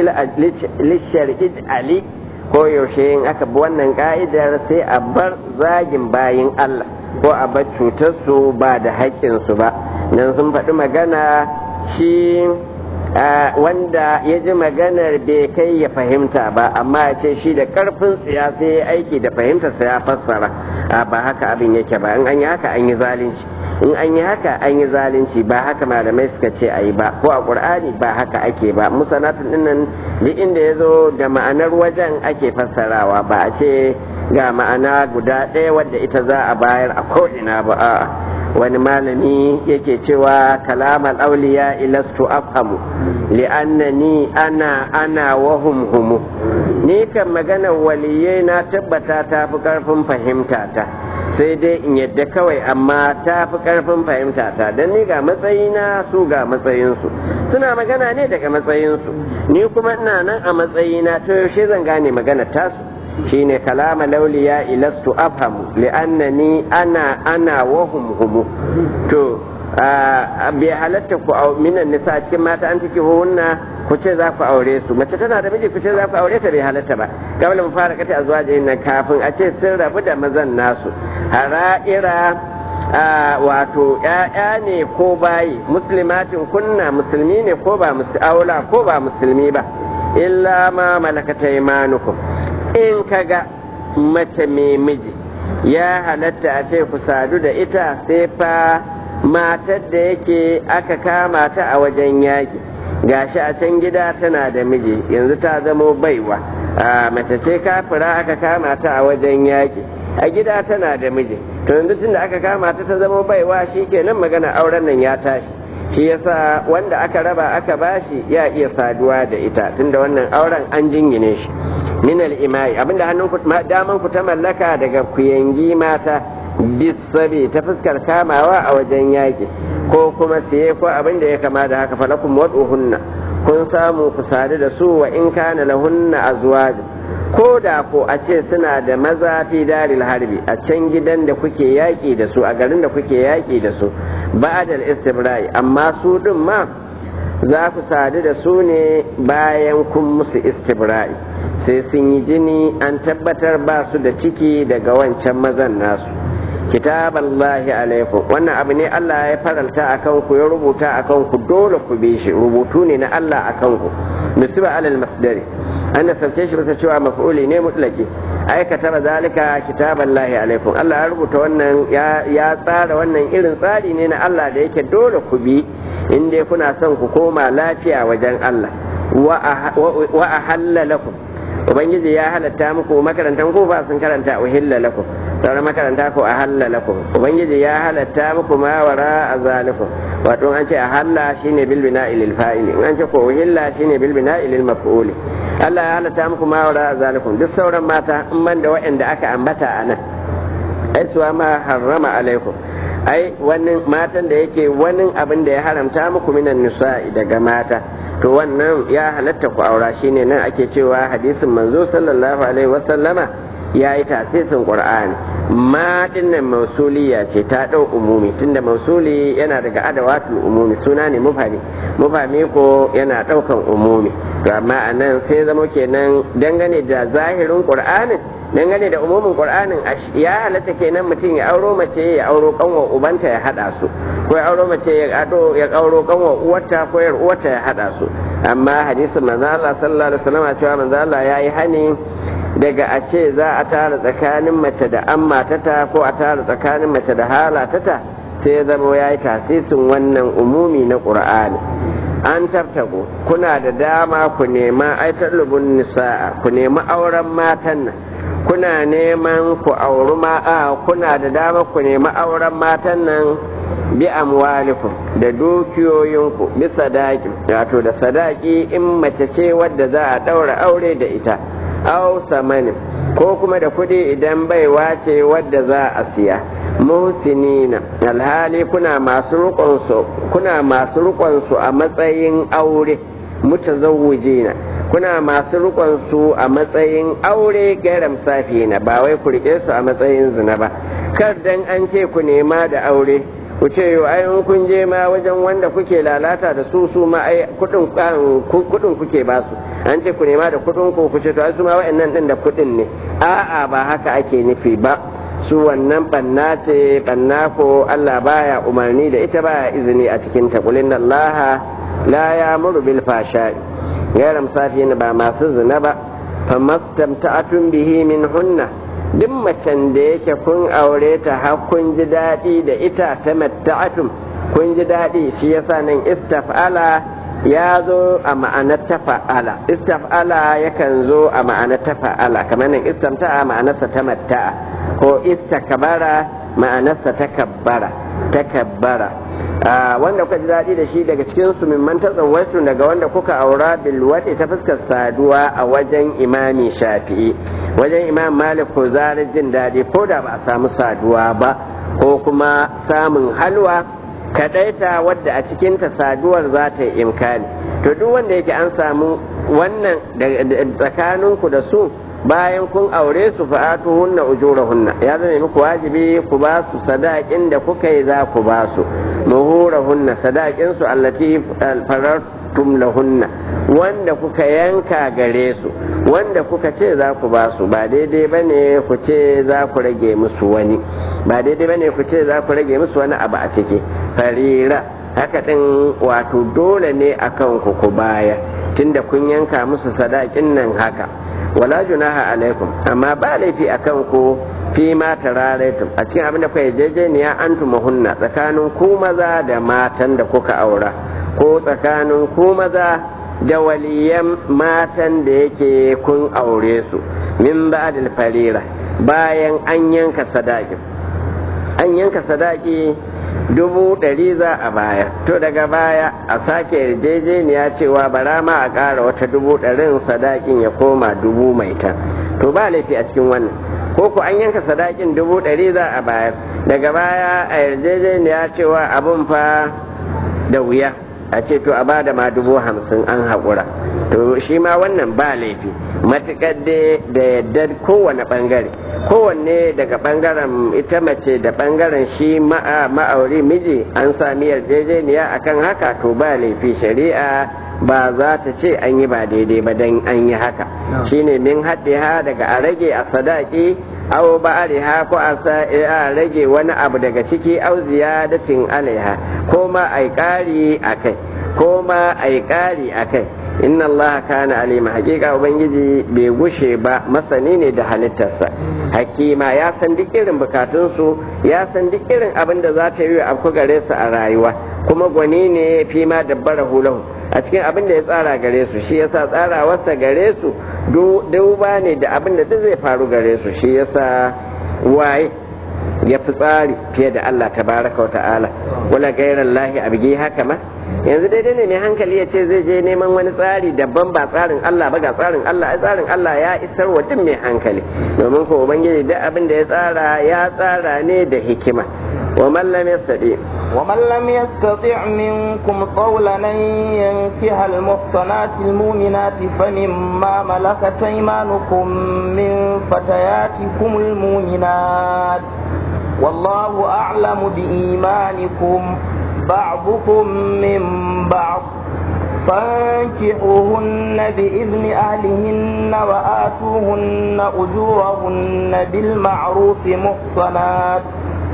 lishar'i ali ko yaushe in aka bi wannan ka'idar sai a bar zagin bayin Allah ko a bar cutar su ba da haƙƙin su ba nan sun faɗi magana shi wanda ya ji maganar bai kai ya fahimta ba amma ya ce shi da karfin tsiya sai ya aiki da fahimtarsa ya fassara ba haka abin yake ba in an yi haka an yi zalunci in an yi haka an yi zalunci ba haka malamai suka ce a yi ba ko a ƙur'ani ba haka ake ba musanatun dinnan duk inda ya zo da ma'anar wajen ake fassarawa ba a ce ga ma'ana guda ɗaya wadda ita za a bayar a ko'ina ba a'a wani malami yake cewa kalamar auliya ilastu afhamu li'annani ana ana wahum humu ni kan maganar waliyai na tabbata ta fi karfin fahimta ta sai dai in yadda kawai amma ta fi karfin fahimta ta don ni ga matsayina su ga matsayinsu suna magana ne daga matsayinsu ni kuma ina nan a matsayina to yaushe zan gane maganar tasu shine kalama lauliya ilastu afhamu li'annani ana ana wahum humu to bai halatta ku minan nisa cikin mata an take hunna ku ce za ku aure su mace tana da miji ku ce za ku aure ta bai halatta ba kamar mu fara kata azwaji nan kafin a ce sun rabu da mazan nasu hara'ira wato ‘ya'ya ne ko bayi muslimatin kunna musulmi ne ko ba aula ko ba musulmi ba illa ma malakata imanukum in kaga mace mai miji ya halatta a ce ku sadu da ita sai fa matar da yake aka kama ta a wajen yaƙi gashi a can gida tana da miji yanzu ta zamo baiwa a mace ce kafira aka kama ta a wajen yaƙi a gida tana da miji to yanzu tunda aka kama ta ta zama baiwa shi kenan magana auren nan ya tashi shi yasa wanda aka raba aka bashi ya iya saduwa da ita tunda wannan auren an jingine shi min al-imai abinda hannun ku daman ku ta mallaka daga kuyangi mata bisabi ta fuskar kamawa a wajen yaki ko kuma siye ko abinda ya kama da haka falakum wad'uhunna kun samu ku sadu da su wa in kana lahunna azwaj ko da ko a ce suna da maza fi daril harbi a can gidan da kuke yaƙi da su a garin da kuke yaƙi da su ba'dal istibra'i amma su din ma za ku sadu da su ne bayan kun musu istibra'i sai sun yi jini an tabbatar ba su da ciki daga wancan mazan nasu kitaballahi alaikum wannan abu ne Allah ya faralta akan ku ya rubuta akan ku dole ku bi shi rubutu ne na Allah akan ku musiba alal masdari an da sauke shi bisa cewa maf'uli ne mutlaki aikata ba zalika kitaballahi alaikum Allah ya rubuta wannan ya tsara wannan irin tsari ne na Allah da yake dole ku bi in dai kuna son ku koma lafiya wajen Allah wa ahalla lakum ubangiji ya halatta muku makarantan ku ba sun karanta uhilla lakum sauran makaranta ko ahalla lakum ubangiji ya halatta muku ma wara azalikum wato an ce ahalla shine bil bina'i lil fa'ili an ce ko uhilla shine bil bina'i lil maf'uli Allah ya halatta muku ma wara azalikum duk sauran mata in ban da waɗanda aka ambata a nan ai suwa ma harrama alaikum ai wani matan da yake wani abin da ya haramta muku minan nisa'i daga mata to wannan ya halatta ku aura shine nan ake cewa hadisin manzo sallallahu alaihi wasallama ya yi tasisin qur'ani ma dinnan mausuliya ce ta dau umumi tunda mausuli yana daga adawatul umumi suna ne mufami mufami ko yana daukan umumi to amma anan sai zama kenan dangane da zahirin qur'anin dangane da umumin qur'anin ya halatta kenan mutum ya auro mace ya auro kanwa ubanta ya hada su ko ya auro mace ya ado ya auro kanwa uwarta ko yar uwarta ya hada su amma hadisin manzo Allah sallallahu alaihi wasallam cewa manzo Allah yayi hani daga a ce za a tara tsakanin mace da amma tata ko a tara tsakanin mace da halatata sai ya zama yayi tasisin wannan umumi na qur'ani an tartago kuna da dama ku nema ai talubun nisa'a ku nemi auren matan nan kuna neman ku auri ma kuna da dama ku nemi auren matan nan bi amwalikum da dukiyoyinku bi sadaki wato da sadaki in mace ce wadda za a daura aure da ita aw samanin ko kuma da kuɗi idan baiwa ce wadda za a siya muhsinina alhali kuna masu rukunsu kuna masu rukunsu a matsayin aure mutazawwijina kuna masu rukunsu a matsayin aure garam safina ba wai ku rike su a matsayin zina ba kar dan an ce ku nema da aure ku ce yau ai in kun je ma wajen wanda kuke lalata da su su ma ai kudin kudin kuke ba su an ce ku nema da kudin ku ku ce to ai su ma wa'annan din da kudin ne a'a ba haka ake nufi ba su wannan banna ce banna ko Allah baya umarni da ita baya izini a cikin ta kulin Allah la ya'muru bil fashai غير مسافين ba masu zina ba famastamta'atun bihi min hunna duk macen da yake kun aure ta har kun ji daɗi da ita ta matta'atun kun ji daɗi shi yasa nan istaf'ala ya zo a ma'anar tafa'ala istaf'ala yakan zo a ma'anar tafa'ala kamar nan istamta'a ma'anarsa ta matta'a ko istakbara ma'anarsa takabbara takabbara wanda kuka ji daɗi da shi daga cikin su mimman tazawwatu daga wanda kuka aura bilwati ta fuskar saduwa a wajen imami shafi'i wajen imam malik ko zarar jin daɗi ko da ba a samu saduwa ba ko kuma samun halwa kadaita wadda a cikinta saduwar za ta yi imkani to duk wanda yake an samu wannan tsakaninku da su bayan kun aure su fa'atu hunna ujurahunna ya zama muku wajibi ku ba su sadakin da kuka yi za ku ba su muhurahunna sadakin su allati farartum lahunna wanda kuka yanka gare su wanda kuka ce za ku ba su ba daidai bane ku ce za ku rage musu wani ba daidai bane ku ce za ku rage musu wani abu a ciki farira haka din wato dole ne akan ku ku baya tunda kun yanka musu sadakin nan haka wala junaha alaikum amma ba laifi akan ku fi ma tararaitum a cikin abin da kuka yarjejeniya antum hunna tsakanin ku maza da matan da kuka aura ko tsakanin ku maza da waliyan matan da yake kun aure su min ba'dil farira bayan an yanka sadaki an yanka sadaki dubu ɗari za a bayar to daga baya a sake yarjejeniya cewa bara ma a ƙara wata dubu ɗarin sadakin ya koma dubu mai ta to ba laifi a cikin wannan ko ku an yanka sadakin dubu ɗari za a bayar daga baya a yarjejeniya cewa abun fa da wuya a ce to a bada ma dubu hamsin an haƙura to shi ma wannan ba laifi matuƙar da yadda kowane ɓangare kowanne daga ɓangaren ita mace da ɓangaren shi ma'auri miji an sami yarjejeniya akan haka to ba laifi shari'a ba za ta ce an yi ba daidai ba don an yi haka shine min haɗe ha daga a rage a sadaki aw ba'ariha ko a rage wani abu daga ciki aw ziyadatin alaiha ko ma ai ƙari akai ko ma ai ƙari akai inna allaha kana alima hakika ubangiji bai gushe ba masani ne da halittarsa hakima ya san duk irin bukatunsu ya san duk irin abin da za ta yi a gare su a rayuwa kuma gwani ne fi ma dabbara hulahu a cikin abin da ya tsara gare su shi yasa tsarawarsa gare su duba ne da abin da duk zai faru gare su shi yasa waye ya fi tsari fiye da Allah tabaraka wa ta'ala wala gairan lahi abigi haka ma yanzu daidai ne mai hankali ya ce zai je neman wani tsari daban ba tsarin Allah ba ga tsarin Allah ai tsarin Allah ya isar wa duk mai hankali domin ko ubangiji duk abin da ya tsara ya tsara ne da hikima wa man lam yastati ومن لم يستطع منكم قولا أن ينكح المحصنات المؤمنات فمما ملكت أيمانكم من فتياتكم المؤمنات والله أعلم بإيمانكم بعضكم من بعض فانكحوهن بإذن أهلهن وآتوهن أجورهن بالمعروف محصنات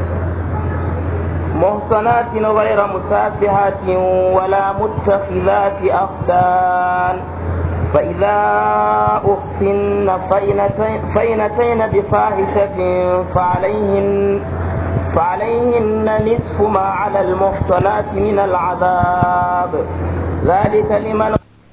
محصنات غير مسافحات ولا متخذات أخدان فإذا أحسن فإنتين بفاحشة فعليهن فعليهن نصف ما على المحصنات من العذاب ذلك لمن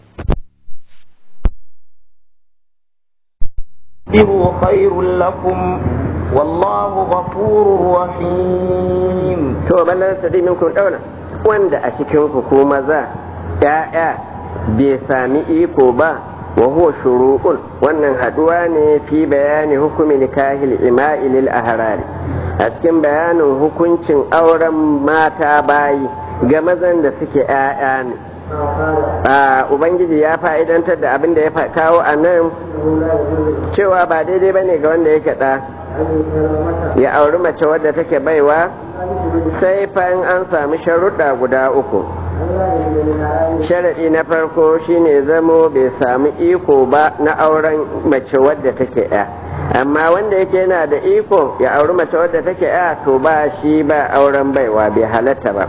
خير لكم والله غفور رحيم to ballan sadi minkum dauna wanda a cikin ku ko maza ya'ya bai sami iko ba wa huwa shuru'un wannan haduwa ne fi bayani hukumi nikahil ima'i lil ahrari a cikin bayanin hukuncin auren mata bayi ga mazan da suke ya'ya ne ubangiji ya fa'idantar da abin da ya kawo a nan cewa ba daidai ba ne ga wanda yake ɗa ya auri mace wadda take baiwa sai fa'in an sami sharuɗa guda uku sharaɗi na farko shine zamo bai sami iko ba na auren mace wadda take ya amma wanda yake yana da iko ya auri mace wadda take ya to ba shi ba auren baiwa bai halatta ba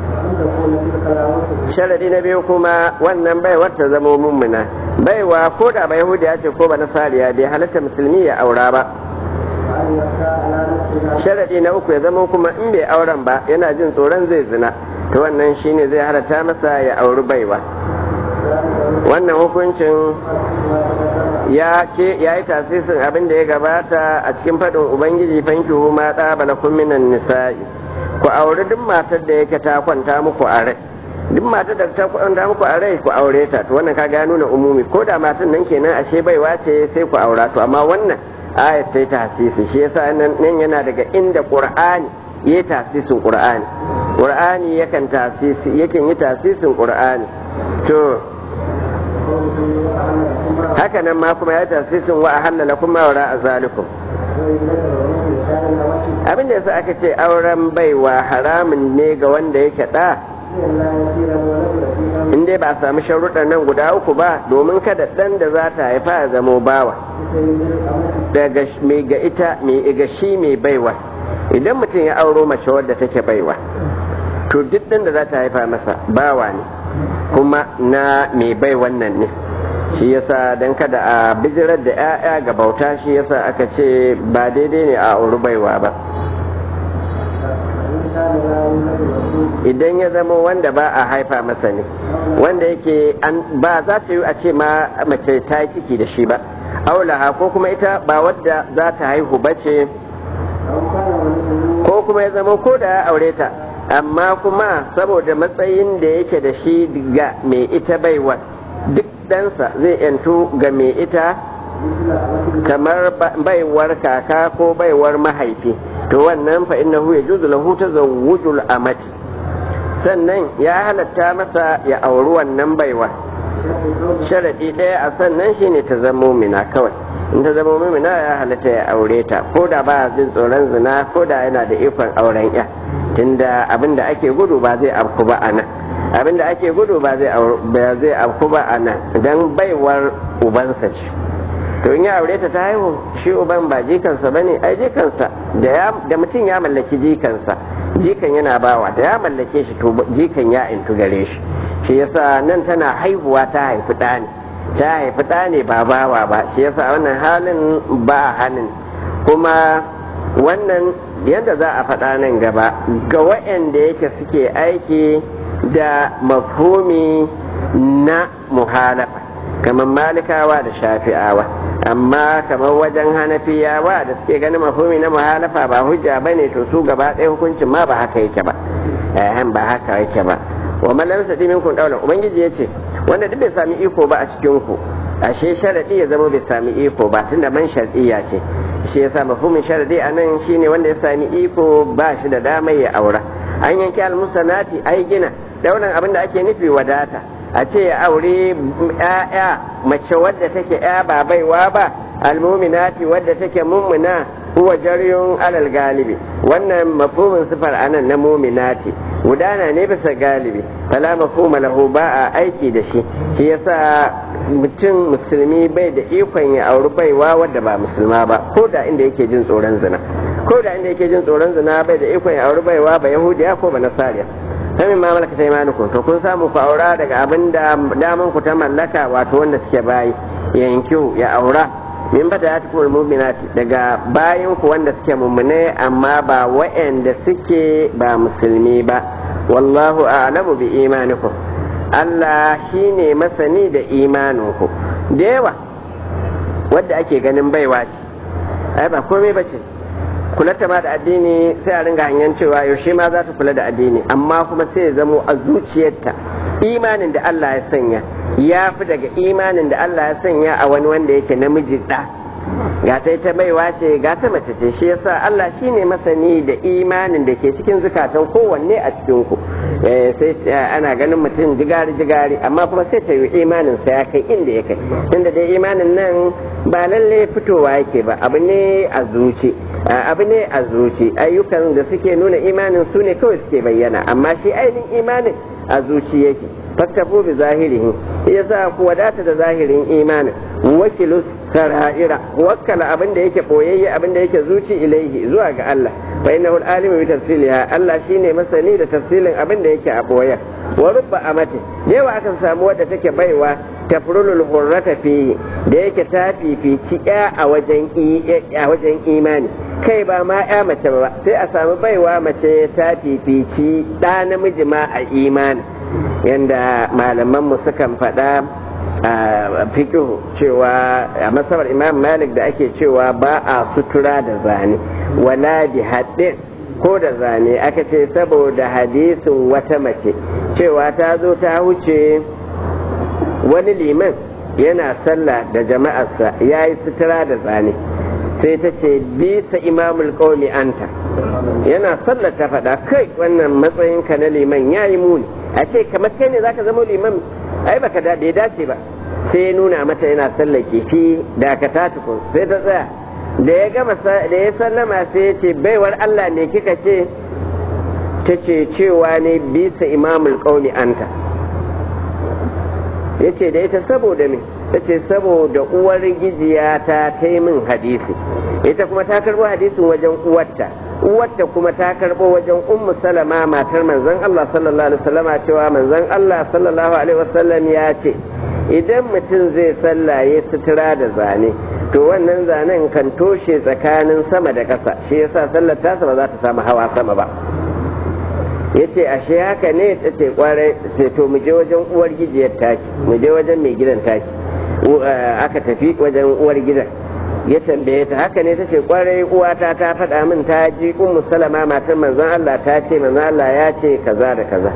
sharadi na biyu kuma wannan baiwar ta zamo mummuna baiwa ko da bai yahudiya ce ko ba nasariya bai halatta musulmi ya aura ba sharadi na uku ya zama kuma in bai auren ba yana jin tsoron zai zina to wannan shine zai halatta masa ya auri baiwa wannan hukuncin ya ce ya yi tasirin abin da ya gabata a cikin faɗin ubangiji fankihu ma tsabala minan nisa'i ku auri duk matar da yake ta kwanta muku a rai duk matar da ta kwanta muku a rai ku aure ta to wannan kaga ya nuna umumi ko da matan nan kenan ashe baiwa ce sai ku aura to amma wannan ayat sai ta hasisi shi yasa nan yana daga inda qur'ani yayi tasisin qur'ani qur'ani yakan tasisi yakan yi tasisin qur'ani to haka nan ma kuma ya tasisin wa ahalla lakum ma wara azalikum abin da yasa aka ce auren baiwa haramun ne ga wanda yake da in dai ba a samu sharuɗan nan guda uku ba domin kada ɗan da za ta haifa ya zamo bawa daga mai ga ita mai ga shi mai baiwa idan mutum ya auro mace wadda take baiwa to duk ɗan da za ta haifa masa bawa ne kuma na mai bai wannan ne shi yasa don kada a bijirar da 'ya'ya ga bauta shi yasa aka ce ba daidai ne a auri baiwa ba idan ya zama wanda ba a haifa masa ne wanda yake ba za ta yi a ce ma mace ta yi ciki da shi ba aulaha ko kuma ita ba wadda za ta haihu ba ce ko kuma ya zama ko da ya aure ta amma kuma saboda matsayin da yake da shi ga mai ita baiwar duk ɗansa zai yantu ga mai ita kamar baiwar kaka ko baiwar mahaifi to wannan fa innahu yajuzu lahu tazawwujul amati sannan ya halatta masa ya auri wannan baiwa sharadi ɗaya a sannan shine ta zamo mina kawai in ta zamo mina ya halatta ya aure ta ko da ba jin tsoron zina ko da yana da ikon auren ya tunda abin da ake gudu ba zai afku ba a nan abin da ake gudu ba zai afku ba a nan don baiwar ubansa ce to in ya aure ta ta haihu shi uban ba jikansa ba ne ai jikansa da mutum ya mallaki jikansa jikan yana bawa da ya mallake shi to jikan ya intu gare shi shi yasa nan tana haihuwa ta haifi ɗa ne ta haifi ɗa ne ba bawa ba shi yasa wannan halin ba hannun kuma wannan yadda za a faɗa nan gaba ga waɗanda yake suke aiki da mafhumi na muhalafa kamar malikawa da shafi'awa amma kamar wajen hanafiyawa da suke ganin mafhumi na muhalafa ba hujja ba ne to su gaba ɗaya hukuncin ma ba haka yake ba ehem ba haka yake ba wa mallam sadi minkum daulan ubangiji yace wanda duk bai sami iko ba a cikin ku ashe sharadi ya zama bai sami iko ba tunda man shar'iyya ce shi yasa mafhumin sharadi anan shine wanda ya sami iko ba shi da damar ya aura an yanke almusanati ai gina daulan abin da ake nufi wadata a ce ya aure ya'ya mace wadda take ya ba baiwa ba almuminati wadda take mummuna huwa jaryun alal galibi wannan mafhumin sifar anan na muminati gudana ne bisa galibi fala mafhuma lahu ba a aiki da shi shi yasa mutum musulmi bai da ikon ya auri baiwa wadda ba musulma ba ko da inda yake jin tsoron zina ko da inda yake jin tsoron zina bai da ikon ya auri baiwa ba yahudiya ko ba nasariya samin ma malaka sai maluku to kun samu ku aura daga abin da daman ku ta mallaka wato wanda suke bayi yankiu ya aura min fata ya tafi mu'minati daga bayan ku wanda suke mummune amma ba wa'anda suke ba musulmi ba wallahu a'lamu bi imanikum Allah shine masani da imaninku da yawa wadda ake ganin baiwa ce ai ba komai ba ce kulata ma da addini sai a ringa hanyar cewa yaushe ma za ta kula da addini amma kuma sai ya zamo a zuciyarta imanin da Allah ya sanya ya fi daga imanin da Allah ya sanya a wani wanda yake namiji ɗa ga ta ta baiwa ce ga ta mace ce shi yasa Allah shine masani da imanin da ke cikin zukatan kowanne a cikin ku sai ana ganin mutum jigari jigari amma kuma sai ta yi imanin sa ya kai inda ya kai tunda dai imanin nan ba lalle fitowa yake ba abu ne a zuci abu ne a zuci ayyukan da suke nuna imanin su ne kawai suke bayyana amma shi ainihin imanin a zuci yake faktafu bi zahirihi yasa ku wadata da zahirin imanin wakilu sara'ira wakkala abin da yake boyayye abin da yake zuci ilaihi zuwa ga Allah fa innahu alimu bi tafsiliha Allah shine masani da tafsilin abin da yake a boye wa rubba amati yawa akan samu wadda take baiwa tafrulul hurrata fi da yake ta fifici ya a wajen a wajen imani kai ba ma ya mace ba sai a samu baiwa mace ta fifici da namiji ma a imani yanda malamanmu sukan faɗa a fikihu cewa a masabar imam malik da ake cewa ba a sutura da zane wala bi haddin ko da zane aka ce saboda hadisin wata mace cewa ta zo ta wuce wani liman yana sallah da jama'arsa ya yi sutura da zane sai ta ce bisa imamul qaumi anta yana sallar ta faɗa kai wannan matsayinka na liman ya yi muni a ce kamar kai ne zaka zama liman ai baka da bai dace ba sai ya nuna mata yana sallar kifi da ka ta tukun sai ta tsaya da ya gama da ya sallama sai ya ce baiwar Allah ne kika ce ta ce cewa ne bisa imamul qaumi anta ya ce da ita saboda me ta ce saboda uwar gijiya ta ta min hadisi ita kuma ta karbo hadisin wajen uwarta uwarta kuma ta karbo wajen ummu salama matar manzon Allah sallallahu alaihi wasallama cewa manzon Allah sallallahu alaihi wasallam ya ce idan mutum zai sallaye sutura da zane to wannan zanen kan toshe tsakanin sama da ƙasa shi yasa sallar tasa ba za ta samu hawa sama ba yace ashe haka ne ta ce kwarai ce to mu je wajen uwar gijiyar taki mu je wajen mai gidan taki aka tafi wajen uwar gidan ya tambaye ta haka ne tace kwarai uwata ta faɗa min ta ji ummu salama matar manzon Allah ta ce manzon Allah ya ce kaza da kaza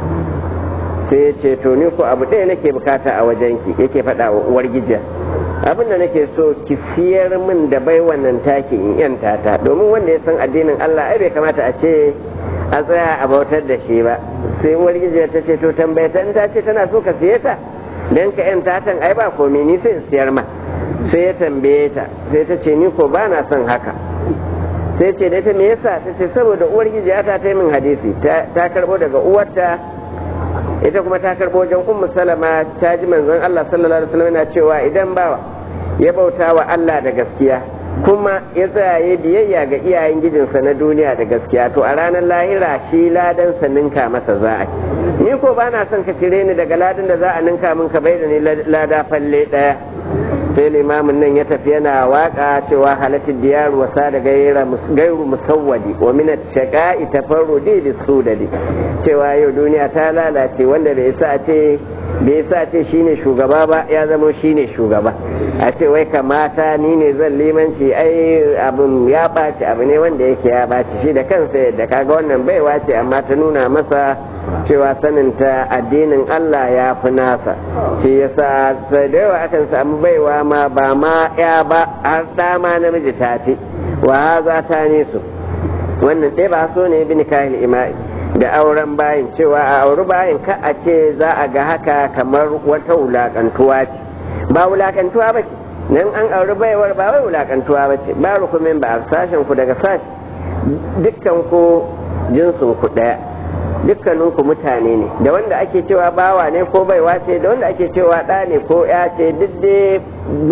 sai ya ce to ni ko abu ɗaya nake bukata a wajenki yake faɗa wa uwar gijiya abin da nake so ki siyar min da bai wannan taki in yanta ta domin wanda ya san addinin Allah ai bai kamata a ce a tsaya a bautar da shi ba sai uwar gijiya ta ce to tambaye ta in ta ce tana so ka siye ta dan ka yanta tan ai ba komai ni sai in siyar ma sai ya tambaye ta sai ta ce ni ko ba na son haka sai ce da ta me yasa ta ce saboda uwar gijiya ta ta min hadisi ta karbo daga uwarta ita kuma ta karbo wajen ummu salama ta ji manzon Allah sallallahu alaihi wasallam yana cewa idan bawa ya bauta wa Allah da gaskiya kuma ya tsaya biyayya ga iyayen gijinsa na duniya da gaskiya to a ranar lahira shi ladan sa ninka masa za a ni ko ba na son ka cire ni daga ladan da za a ninka min ka bai da ni lada falle daya sai limamin nan ya tafi yana waka cewa halatin diyar wasa da gairu musawwadi wa min shaqa'i tafarrudi bis sudadi cewa yau duniya ta lalace wanda bai sa ce bai sa ce shine shugaba ba ya zama shine shugaba a ce wai kamata ni ne zan limanci ai abin ya ɓaci abu ne wanda yake ya ɓaci shi da kansa yadda kaga wannan baiwa ce amma ta nuna masa cewa saninta addinin Allah ya fi nasa shi yasa sai da yawa akan samu baiwa ma ba ma ya ba har dama namiji ta fi wa za ta su wannan ɗaya ba so ne bin kahil ima'i da auren bayin cewa a auri bayin ka a ce za a ga haka kamar wata wulakantuwa ce ba wulakantuwa ba ce nan an auri baiwar ba wai wulakantuwa ba ce ba rukumin ba a sashen ku daga sashi dukkan ku jinsin ku ɗaya dukkaninku mutane ne da wanda ake cewa bawa ne ko baiwa ce da wanda ake cewa ɗa ne ko ya ce duk dai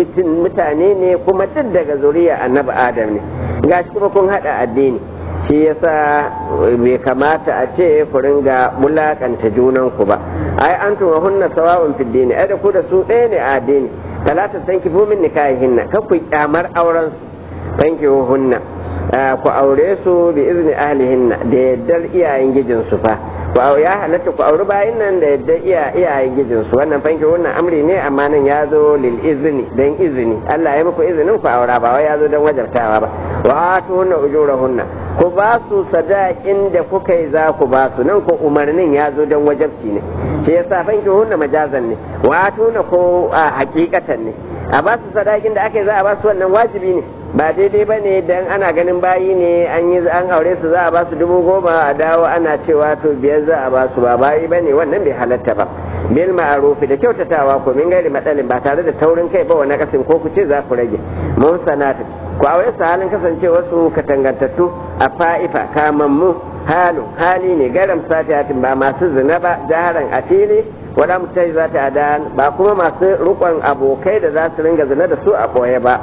mutane ne kuma duk daga zuriya annabi adam ne gashi kuma kun haɗa addini shi yasa bai kamata a ce ku ringa mulakanta junanku ba ai an tuma hunna sawa'un fid dini ai da ku da su ɗaya ne a addini talata san kifu min nikahihinna kan ku kyamar auren su san hunna ku aure su bi izni ahlihinna da yaddar iyayen gijinsu fa ku ya halatta ku auri bayin nan da yaddar iyayen gijinsu wannan fanki wannan amri ne amma nan ya zo lil izni dan izini Allah ya muku izinin ku aura ba wai ya zo dan wajabtawa ba wa atuna ujurahunna ku ba su sadakin da kuka yi za ku ba su nan ko umarnin ya zo dan wajabci ne shi yasa fanki hunna majazan ne wa atuna ko hakikatan ne a ba su sadakin da aka yi za a ba su wannan wajibi ne ba daidai ba ne dan ana ganin bayi ne an yi an aure su za a ba su dubu goma a dawo ana cewa to biyar za a ba su ba bayi ba ne wannan bai halatta ba bil ma'arufi da kyautatawa ko min gairi matsalin ba tare da taurin kai ba wani kasin ko ku ce za ku rage mun sanata ku aure su halin kasancewa su katangantattu a fa'ifa kamammu halu hali ne garam satiyatin ba masu zina ba jaharan a fili wada mutai za ta adan ba kuma masu rukon abokai da za su ringa zina da su a ɓoye ba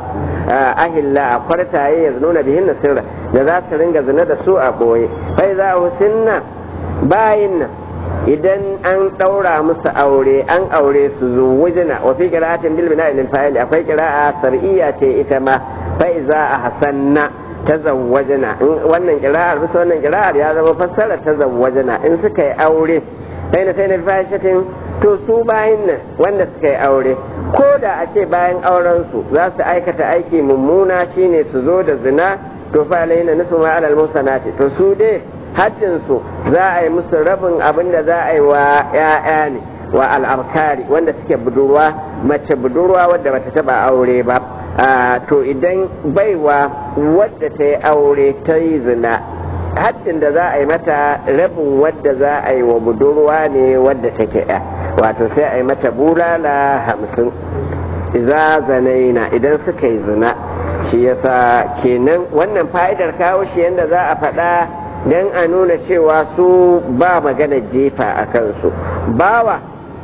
ahilla a kwartaye ya nuna bihin sirra da za su ringa zina da su a ɓoye bai za a husinna bayin nan idan an ɗaura musu aure an aure su zuwujina wa fi qira'atin bil bina'i lil fa'il akwai qira'a sar'iyya ce ita ma fa iza ahsanna tazawwajna wannan qira'ar bisa wannan qira'ar ya zama fassara tazawwajna in suka yi aure sai na sai na fahishatin to su bayin nan wanda suka yi aure ko da a ce bayan auren su za su aikata aiki mummuna shine su zo da zina to fa alaina nisu ma alal musanati to su dai haddin su za a yi musu rabin abin da za a yi wa ƴaƴa ne wa al'abkari wanda suke budurwa mace budurwa wadda bata taba aure ba to idan baiwa wadda ta yi aure ta yi zina haddin da za a yi mata rabin wadda za a yi wa budurwa ne wadda take ya wato sai a yi mata bulala hamsin iza zanaina idan suka yi zina shi yasa kenan wannan fa'idar kawo shi yadda za a faɗa don a nuna cewa su ba magana jefa a kansu bawa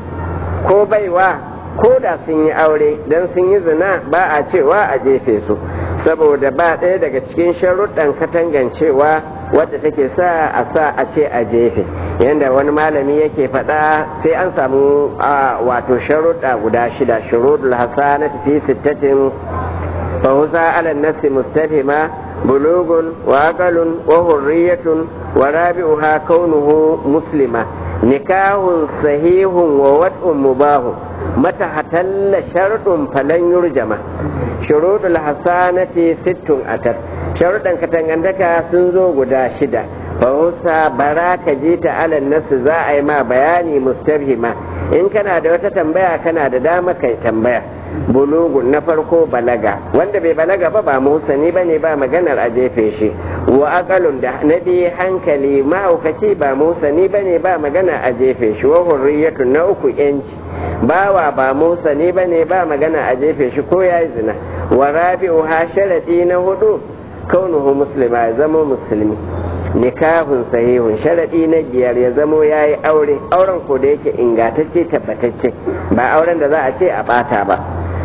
ko baiwa ko da sun yi aure don sun yi zina ba a cewa a jefe su saboda ba ɗaya daga cikin sharuɗan katangancewa wadda take sa a sa a ce a jefe yadda wani malami yake faɗa sai an samu wato sharuɗa guda shida shuruɗul hasanati fi sittatin fa husa ala nafsi mustafima bulugun wa aqalun wa hurriyatun wa rabi'uha kaunuhu muslima nikahun sahihun wa wad'un mubahun mata hatalla sharɗin falan yurjama shuruɗul hasanati sittun atar sharuɗan katangantaka sun zo guda shida fahusa bara ka ji ta alal nasu za a yi ma bayani mustabhima in kana da wata tambaya kana da dama kai tambaya bulugun na farko balaga wanda bai balaga ba ba musani ba ne ba maganar a jefe shi wa akalun da na biyu hankali mahaukaci ba musani ba ne ba magana a jefe shi wa hurriyatun na uku yanci bawa ba musani ba ne ba magana a jefe shi ko ya yi zina wa rabi'u ha sharadi na hudu kaunuhu muslima ya zama musulmi nikahun sahihun sharadi na biyar ya zamo ya yi aure auren ko da yake ingatacce tabbatacce ba auren da za a ce a bata ba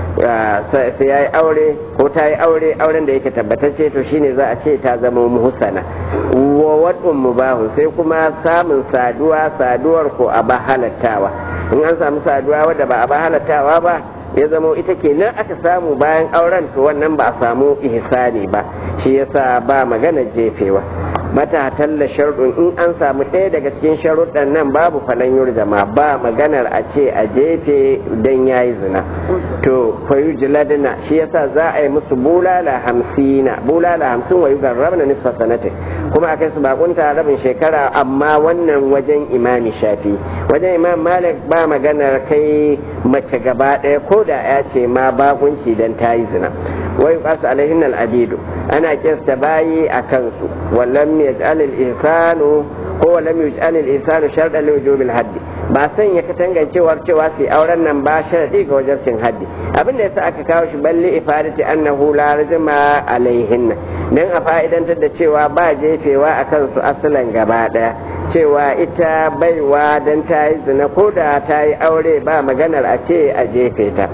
sai ya yi aure ko ta yi aure auren da yake tabbatacce to shine za a ce ta zama muhsana wa wadun mubahu sai kuma samun saduwa saduwar ko a ba halattawa in an samu saduwa wadda ba a ba halattawa ba ya zamo ita kenan aka samu bayan auren to wannan ba a samu ihsani ba shi yasa ba magana jefewa mata talla sharɗin in an samu ɗaya daga cikin sharuɗan nan babu falan yurjama ba maganar a ce a jefe don ya yi zina to fayu jiladina shi yasa za a yi musu bulala hamsina bulala hamsin wa yugar rabna nisfa sanatin kuma akai su bakunta rabin shekara amma wannan wajen imami shafi wajen imam malik ba maganar kai mace gaba ɗaya ko da ya ce ma bakunci don ta yi zina wa yuqasu alaihin al-abidu ana kista bayi a kansu wallam yaj'al al-ihsanu ko wallam yaj'al al-ihsanu shartan li wujub al-hadd ba san ya katangancewar cewa su auren nan ba sharadi ga wajen cin haddi abin da yasa aka kawo shi balli ifadati annahu la rajma alaihinna dan a fa'idantar da cewa ba jefewa a kansu asalan gaba daya cewa ita baiwa dan ta yi zina ko da ta yi aure ba maganar a ce a jefe ta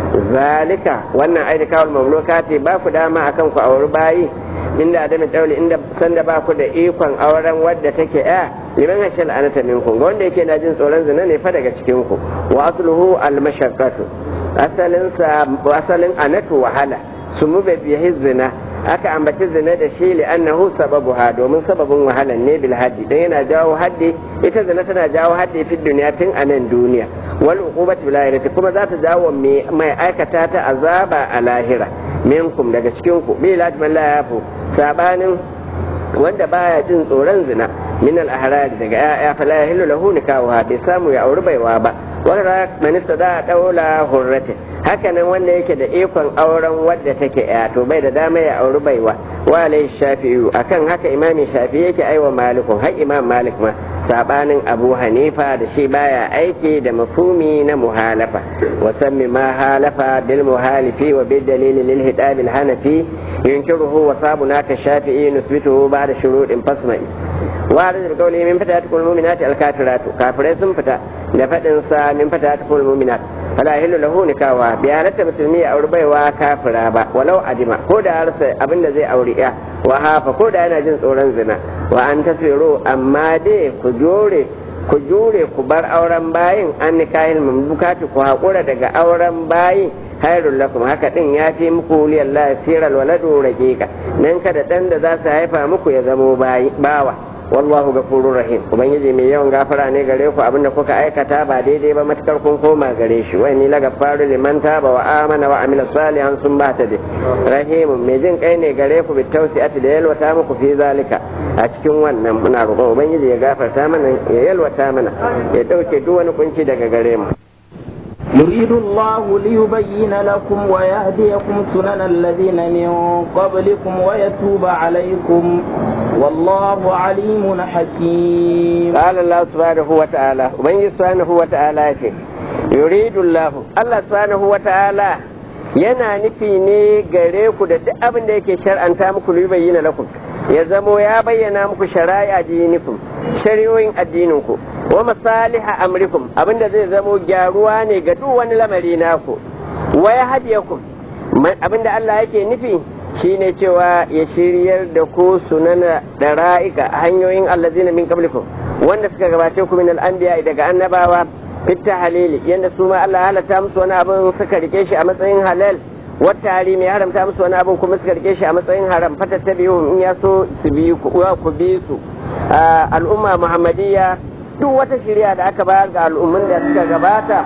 zalika wannan aini kawal mamlukati ba ku dama akan ku auri bayi inda da mai tsauli inda sanda ba ku da ikon auren wadda take ya liman hashal anata minkum ga wanda yake na jin tsoron zina ne fa daga cikin ku wa asluhu al mashaqqatu asalin sa asalin anatu wahala sumu bi zina aka ambaci zina da shi li'annahu sababuha domin sababin wahalan ne bil haddi dan yana jawo haddi ita zina tana jawo haddi fi duniya tun a nan duniya wal uqubati bil akhirati kuma za ta jawo mai aikata ta azaba a lahira minkum daga cikin ku bi lajman la yafu sabanin wanda baya jin tsoron zina min al ahrad daga ya fala yahillu lahu nikahuha bai samu ya auri baiwa ba wanda manista da daula hurratin hakanan wanda yake da ikon auren wadda take ya to bai da dama ya auri baiwa wa alaihi shafi'u akan haka imami shafi yake aiwa malikun har imam malik ma sabanin abu hanifa da shi baya aiki da mafumi na muhalafa wa sammi ma halafa bil muhalifi wa bil dalili lil hidab al hanafi yunkiruhu wa sabuna ka shafi'i nusbituhu ba'da shuruɗin fasma'i wa da qawli min fatatatul mu'minati al kafiratu kafirai sun fita da fadin sa min fatatatul mu'minat fala yahillu lahu nikawa bi halatta musulmi ya auri baiwa kafira ba walau adima ko da harsa abinda zai auri ya wa hafa ko da yana jin tsoron zina wa an tasiro amma dai ku jure ku jure ku bar auren bayin an nikahin mamlukati ku haƙura daga auren bayin hairun lakum haka din ya fi muku liyallahi siral waladu raqiqa nan kada dan da za su haifa muku ya zamo bawa wallahu gafurur rahim ubangiji mai yawan gafara ne gare ku abinda kuka aikata ba daidai ba matukar kun koma gare shi wai ni la gafaru liman taba wa amana wa amila salihan sun ba ta dai rahimun mai jin kai ne gare ku bi tausi'ati da yalwata muku fi zalika a cikin wannan muna roƙon ubangiji ya gafarta mana ya yalwata mana ya dauke duk wani kunci daga gare mu يريد الله ليبين لكم ويهديكم سنن الذين من قبلكم ويتوب عليكم والله عليم حكيم قال الله سبحانه وتعالى ومن سبحانه وتعالى يريد الله الله سبحانه وتعالى yana nufi ne gare ku da duk abin da yake shar'anta muku bayyana lakum ya zamo ya bayyana muku shari'a dinikum shari'o'in addininku wa masaliha amrikum abinda zai zamo gyaruwa ne ga duk wani lamari naku wa ya hadiyakum abinda Allah yake nufi shine cewa ya shiryar da ku sunana da ra'ika hanyoyin allazina min qablikum wanda suka gabace ku min al-anbiya daga annabawa fitta halili yanda su ma Allah halatta musu wani abin suka rike shi a matsayin halal wata harimi ya haramta musu wani abin kuma suka rike shi a matsayin haram fata ta biyu in ya so su bi ku ku bi su al'umma muhammadiyya duk wata shirya da aka bayar ga al'ummin da suka gabata to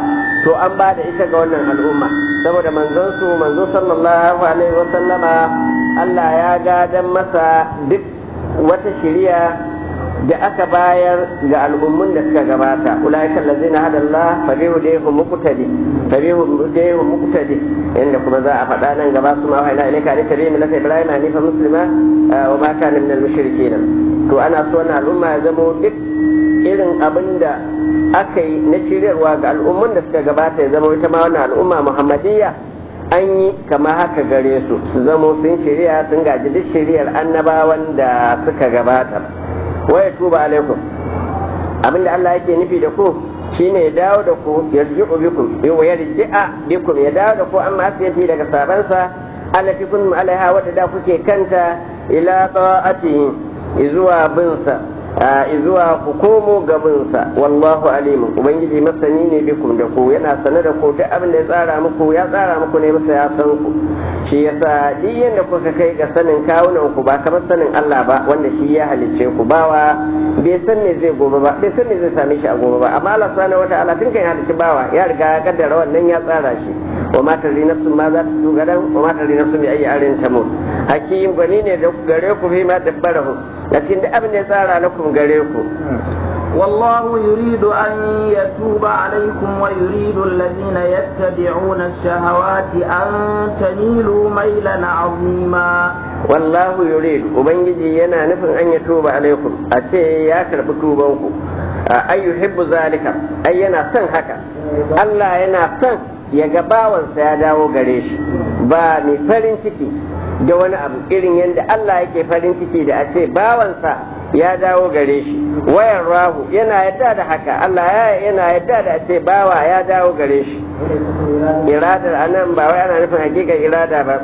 to an ba da ita ga wannan al'umma saboda manzon su manzo sallallahu alaihi wa sallama Allah ya gadan masa duk wata shiriya da aka bayar ga al'ummun da suka gabata ulaika allazina hada Allah fa bi hudayhim muqtadi fa bi hudayhim muqtadi inda kuma za a faɗa nan gaba su ma wa ila ilaika alika bi millati ibrahim hanifa muslima wa ma kana min al-mushrikeen to ana so wannan al'umma ya zamo duk irin abinda aka yi na shiryarwa ga al'ummun da suka gabata ya zama ita ma wannan al'umma muhammadiyya an yi kama haka gare su su zamo sun shirya sun gaji duk shiryar annabawan da suka gabata waya tuba alaikum abinda Allah yake nufi da ku shine ya dawo da ku yarji'u bikum wa yarji'a bikum ya dawo da ku amma asiyati daga sabansa allati kuntum alaiha wadda da kuke kanta ila ta'atihi izuwa binsa izuwa ku komo gabinsa wallahu alimu ubangiji masani ne bikum da ku yana sane da ku duk abin da ya tsara muku ya tsara muku ne masa ya san ku shi yasa duk yanda kuka kai ga sanin kawunan ku ba kamar sanin Allah ba wanda shi ya halicce ku bawa bai san me zai gobe ba bai san me zai same shi a gobe ba amma Allah subhanahu wataala tun kan ya halicci bawa ya riga ya kaddara wannan ya tsara shi wa ma tadri nafsun ma za ta tu gadan wa ma tadri nafsun bi ayi arin tamut hakim gani ne da gare ku fi ma dabbarahu lakin duk abin da ya tsara lakum gare ku والله يريد أن يتوب عليكم ويريد الذين يتبعون الشهوات أن تميلوا ميلا عظيما والله يريد وبنجي ينا نفن أن يتوب عليكم أتي ياكر بتوبانكم أي يحب ذلك أي ينا سن هكا الله ينا سن ya ga bawansa ya dawo gare shi ba mai farin ciki da wani abu irin yadda Allah yake farin ciki da a ce bawansa ya dawo gare shi wayan rahu yana yadda da haka Allah yana yadda da a ce bawa ya dawo gare shi iradar anan ba wai ana nufin hakikar irada ba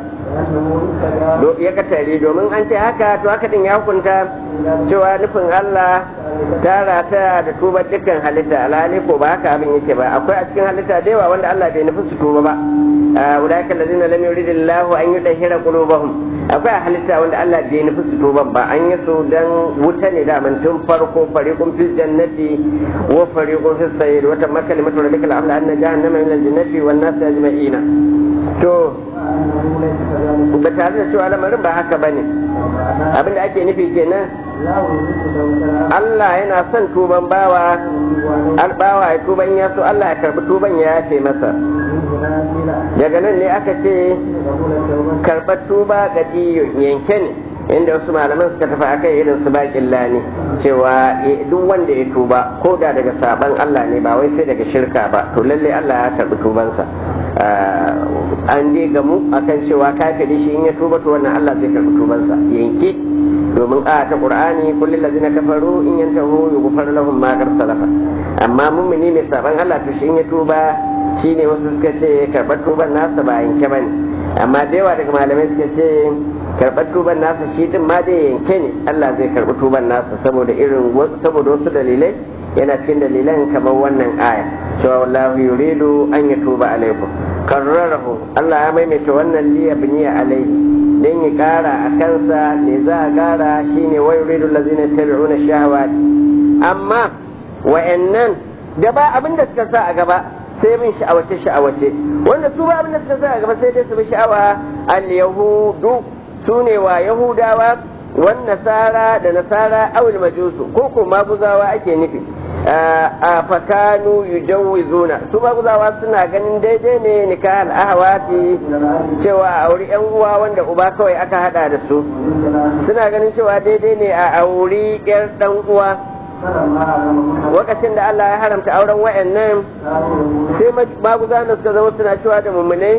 ya katare domin an ce haka to haka din ya hukunta cewa nufin Allah ta rataya da tuba dukkan halitta alhali ko ba haka abin yake ba akwai a cikin halitta da yawa wanda Allah bai nufi su tuba ba ulaika allazina lam yuridillahu an yudahhira qulubahum akwai a halitta wanda Allah bai nufi su tuba ba an yi su dan wuta ne da tun farko fariqun fil jannati wa fariqun fis sayr wa tamma kalimatu rabbika al-amla anna jahannama min al-jannati wan nas ajma'ina to ba tare da cewa lamarin ba haka bane abinda ake nufi kenan Allah yana son tuban bawa albawa ya tuban ya so Allah ya karbi tuban ya yafe masa daga nan ne aka ce karɓar tuba ga yanke ne inda wasu malaman suka tafi akai irin su baƙin lani cewa duk wanda ya tuba ko da daga saban Allah ne ba wai sai daga shirka ba to lalle Allah ya karɓi tubansa an je gamu akan cewa kafiri shi in ya tuba to wannan Allah zai karɓi tubansa yanke domin a ta qur'ani kullum lazina kafaru in yantahu yughfar lahum ma qad salafa amma mummuni mai saban Allah to shi in ya tuba shine wasu suka ce karɓar tuban nasa ba yanke bane amma da yawa daga malamai suka ce karɓar tuban nasa shi din ma dai yanke ne Allah zai karɓi tuban nasa saboda irin saboda wasu dalilai yana cikin dalilan kamar wannan aya cewa wallahu yuridu an yatuba alaikum karrarahu Allah ya maimaita wannan liya biniya alaihi dan ya kara a kansa ne za a kara shine wa yuridu allazina yattabi'una shahawati amma wa'annan da ba abin da suka sa a gaba sai bin sha'awace sha'awace wanda su ba abin da suka sa a gaba sai dai su bi sha'awa al yahudu su ne wa yahudawa wan nasara da nasara awil majusu ko ko maguzawa ake nufi a fakanu yujawizuna su maguzawa suna ganin daidai ne nikahal ahwati cewa a auri yan uwa wanda uba kawai aka hada da su suna ganin cewa daidai ne a auri yar dan uwa lokacin da Allah ya haramta auren wayannan sai maguzawa suka zama suna cewa da mummunai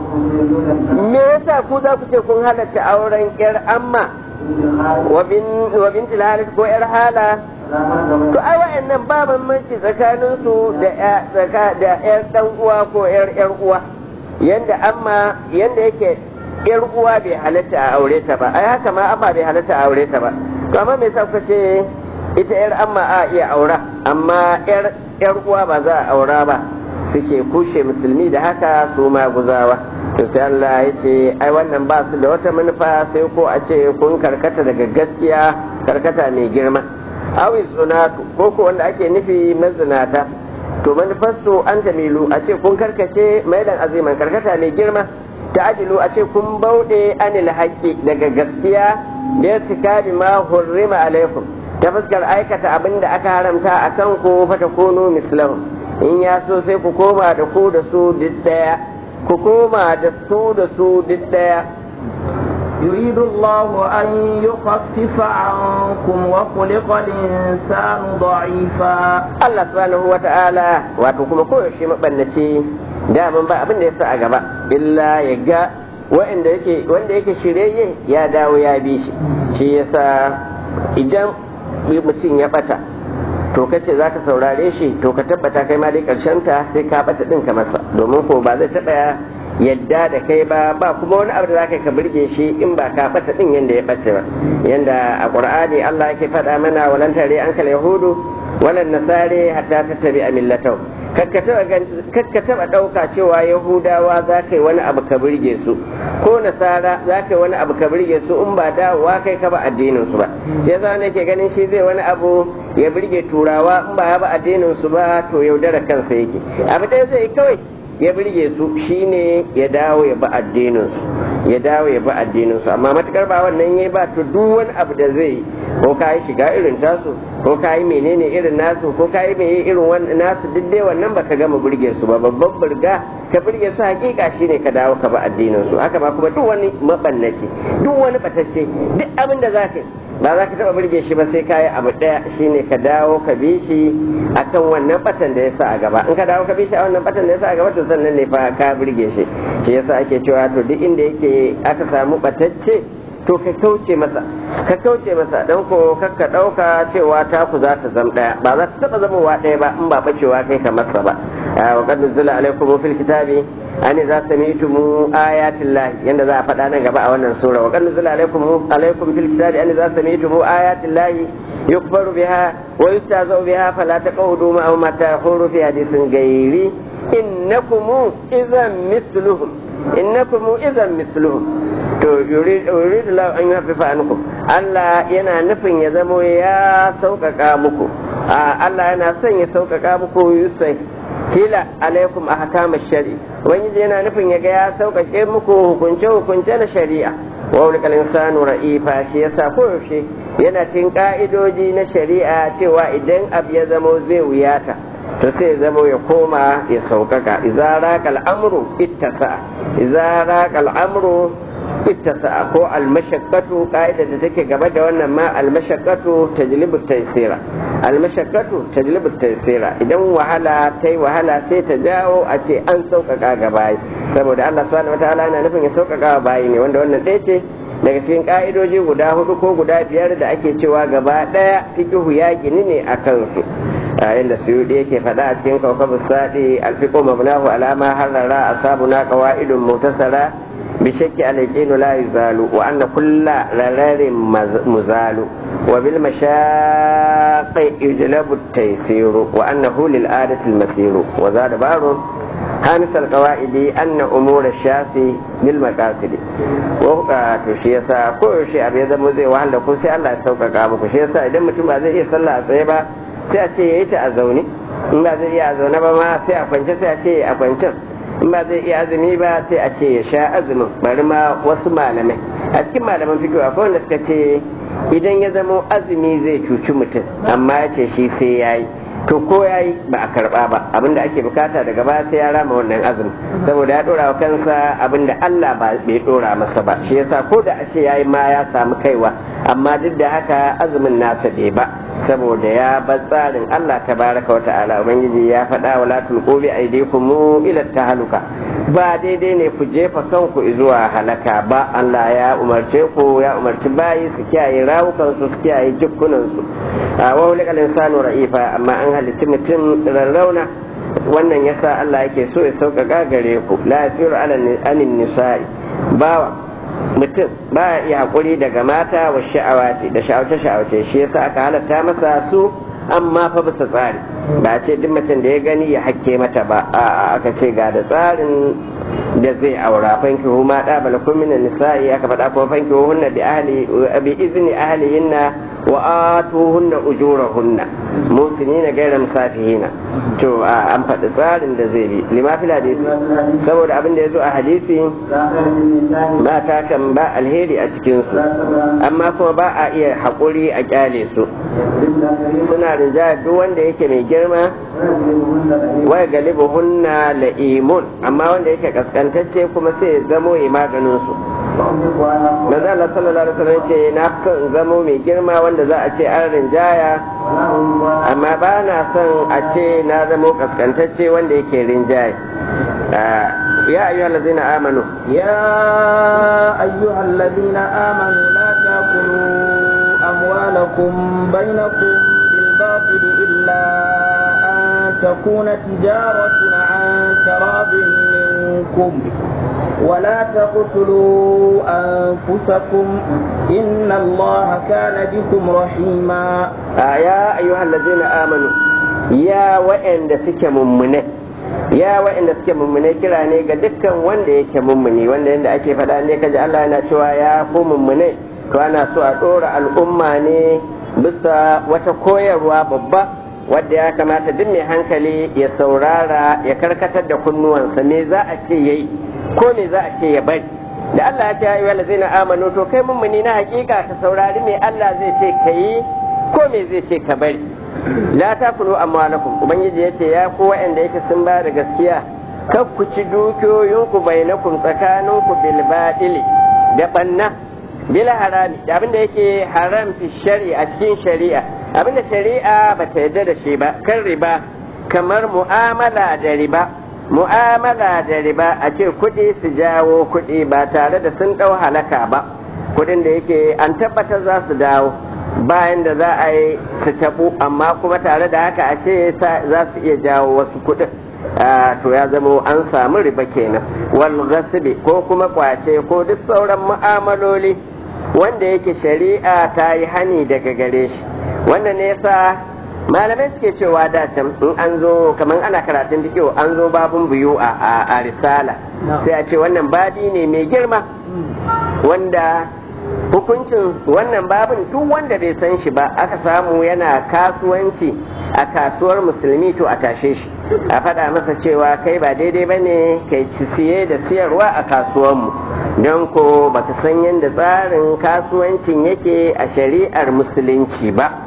me yasa ku za ku ce kun halatta auren yar amma wa binti halis ko yar hala to ai wa'annan ba bambanci tsakanin su da da yar dan uwa ko yar yar uwa yanda amma yanda yake yar uwa bai halatta a aure ta ba ai haka ma amma bai halatta a aure ta ba to amma me yasa kuka ce ita yar amma a iya aura amma yar yar uwa ba za a aura ba suke kushe musulmi da haka su ma guzawa to sai Allah ya ce ai wannan ba su da wata manufa sai ko a ce kun karkata daga gaskiya karkata mai girma awi tsunatu ko ko wanda ake nufi mazinata to manufarsu an tamilu a ce kun karkace mailan aziman karkata mai girma ta ajilu a ce kun bauɗe anil haƙƙi daga gaskiya da ya cika bi ma hurrima alaikum ta fuskar aikata abin da aka haramta a kan ku fata kono mislahu in ya so sai ku koma da ku da su duk ɗaya ku koma da su da su duk ɗaya يريد الله أن يخفف عنكم وخلق الإنسان ضعيفا Allah subhanahu wa ta'ala wato kuma koyaushe mabannaci daman ba abin da ya sa a gaba illa ya ga wanda yake wanda yake shirye ya dawo ya bi shi shi yasa idan mutum ya bata to kace zaka saurare shi to ka tabbata kai ma dai karshen ta sai ka bata din ka masa domin ko ba zai taba yadda da kai ba ba kuma wani abu da zaka ka burge shi in ba ka bata din yanda ya bace ba yanda a qur'ani Allah yake faɗa mana walan tare an kal yahudu walan nasare hatta tattabi millatahum kakka taba ɗauka cewa yahudawa za ka yi wani abu ka birge su ko nasara za ka yi wani abu ka birge su in ba dawowa kai ka ba addinin su ba sai za ne ke ganin shi zai wani abu ya birge turawa in ba ya ba addinin su ba to yaudara kansa yake abu ɗaya zai kawai ya birge su shine ya dawo ya ba addinin su ya dawo ya ba addinin su amma matukar ba wannan yayi ba to duk wani abu da zai ko ka yi shiga irin tasu ko ka yi menene irin nasu ko ka yi meye irin wannan nasu duk dai wannan baka gama burge su ba babban burga ka burge su hakika shine ka dawo ka ba addinin su haka ma kuma duk wani mabannaci duk wani batacce duk abin da za ka yi ba za ka taba burge shi ba sai ka yi abu daya shine ka dawo ka bi shi akan wannan batan da ya sa a gaba in ka dawo ka bi shi a wannan batan da ya sa a gaba to sannan ne fa ka burge shi shi yasa ake cewa to duk inda yake aka samu batacce to ka kauce masa ka kauce masa don ko kakka ɗauka cewa taku za ta zama ɗaya ba za ta taɓa zamowa ɗaya ba in ba bacewa kai ka masa ba wa qad nuzila alaikum fil kitabi an idza sami'tum ayatin lahi yanda za a faɗa nan gaba a wannan sura wa qad nuzila alaikum alaikum fil kitabi an idza sami'tum ayatin lahi yukbaru biha wa yustazau biha fala taqudu ma'ahum ma tahuru fi hadithin ghairi innakum idhan mithluhum innakum idhan mithluhum to yuridu la an yafifa ankum Allah yana nufin ya zamo ya sauƙaƙa muku Allah yana son ya sauƙaƙa muku yusai kila alaikum ahkam shari wani yana nufin ya ga ya sauƙaƙe muku hukunce hukunce na shari'a wa wani insanu ra'ifa shi yasa koyaushe yana cin ka'idoji na shari'a cewa idan abu ya zamo zai wuyata to sai zamo ya koma ya sauƙaƙa idza raqa al-amru ittasa idza raqa al-amru ittasa ko almashaqqatu ka'ida da take gaba da wannan ma almashaqqatu tajlibu taysira almashaqqatu tajlibu taysira idan wahala tai wahala sai ta jawo a ce an sauƙaƙa ga bayi saboda Allah subhanahu wataala yana nufin ya sauƙaƙa wa bayi ne wanda wannan ɗaya ce daga cikin ka'idoji guda hudu ko guda biyar da ake cewa gaba ɗaya fiqhu ya gini ne a kansu inda suyudi yake faɗa a cikin kawkabu sadi alfiqu mabnahu alama harrara asabuna qawaidun mutasara بشك اليقين لا يزال وأن كل ررر مزال وبالمشاق يجلب التيسير وأنه للآلة المسير وزاد بار خامس القواعد أن أمور الشافي للمقاصد وقع تشيسا كل شيء أبي ذا مزي وهل لكم سي الله يسوق قامك شيسا إذا متم زي يصلى أصيبا sai a ce ya yi ta a zaune in ba zai iya a zaune ba ma sai a kwance sai a ce a kwancen in ba zai iya azumi ba sai a ce ya sha azumin bari ma wasu malamai a cikin malaman fikiyo akwai wanda suka ce idan ya zama azumi zai cuci mutum amma ya ce shi sai ya yi to ko ya yi ba a karba ba abinda ake bukata daga baya sai ya rama wannan azumi saboda ya dora wa kansa abinda Allah ba bai dora masa ba shi yasa ko da a ce ya yi ma ya samu kaiwa amma duk da haka azumin nasa bai ba saboda ya bar tsarin Allah tabaraka wa ta'ala ubangiji ya faɗa wa latul qubi aydikum ila tahaluka ba daidai ne ku jefa kanku zuwa halaka ba Allah ya umarce ku ya umarci bayi su kiyaye rawukan su su kiyaye jikunan su wa hulikal insanu ra'ifa amma an halitti mutum rarrauna wannan yasa Allah yake so ya sauƙaƙa gare ku la yasiru ala anin nisa'i bawa mutum ba ya iya haƙuri daga mata wa sha'awati da sha'awace-sha'awace shi yasa aka halatta masa su amma fa bisa tsari ba ce duk mutum da ya gani ya hakke mata ba a aka ce ga da tsarin da zai aura fanki huma da bala kun minan nisa'i aka faɗa kuma fanki hunna bi ahli bi izni ahlihinna wa atuhunna ujurahunna musinina gaira musafihina to an faɗi tsarin da zai bi lima fil hadisi saboda abin da ya zo a hadisi mata kan ba alheri a cikin su amma kuma ba a iya haƙuri a kyale su suna rinjaya duk wanda yake mai girma wai galibu hunna la'imun amma wanda yake kaskantacce kuma sai ya zamo ya maganin su manzo Allah sallallahu alaihi wasallam ce na son in zamo mai girma wanda za a ce an rinjaya amma ba na son a ce na zamo kaskantacce wanda yake rinjaye ya ayyuha allazina amanu ya ayyuha allazina amanu la taqulu amwalakum bainakum bil batil illa an takuna tijaratun an tarabin minkum ولا تقتلوا أنفسكم إن الله كان بكم رحيما آه يا أيها الذين آمنوا يا وإن دسك ممنه ya waɗanda suke mummune kira ne ga dukkan wanda yake mummuni wanda yadda ake faɗa ne kaji Allah yana cewa ya ku mummune to ana so a ɗora al'umma ne bisa wata koyarwa babba wadda ya kamata duk mai hankali ya saurara ya karkatar da kunnuwansa me za a ce yayi ko me za a ce ya bari da Allah ya ce ya yi lazina amanu to kai mummuni na hakika ka saurari me Allah zai ce ka yi ko me zai ce ka bari la takulu amwalakum ubangiji yace ya ku wa'anda yake sun ba da gaskiya kar ku ci dukiyoyinku bainakum tsakaninku bil badili da banna bila harami da abinda yake haram fi shari'a cikin shari'a abinda shari'a ba ta yarda da shi ba kan riba kamar mu'amala da riba mu'amala da riba a ce kuɗi su jawo kuɗi ba tare da sun ɗau halaka ba kuɗin da yake an tabbatar za su dawo bayan da za a yi su taɓu amma kuma tare da haka a ce za su iya jawo wasu kuɗin to ya zama an samu riba kenan wal ghasbi ko kuma kwace ko duk sauran mu'amaloli wanda yake shari'a ta yi hani daga gare shi wannan ne yasa malamai suke cewa da can in an zo kamar ana karatun fiqh an zo babun biyu a a risala sai a ce wannan babi ne mai girma wanda hukuncin wannan babin duk wanda bai san shi ba aka samu yana kasuwanci a kasuwar musulmi to a tashe shi a faɗa masa cewa kai ba daidai ba ne kai ci siye da siyarwa a kasuwanmu don ko baka san yadda tsarin kasuwancin yake a shari'ar musulunci ba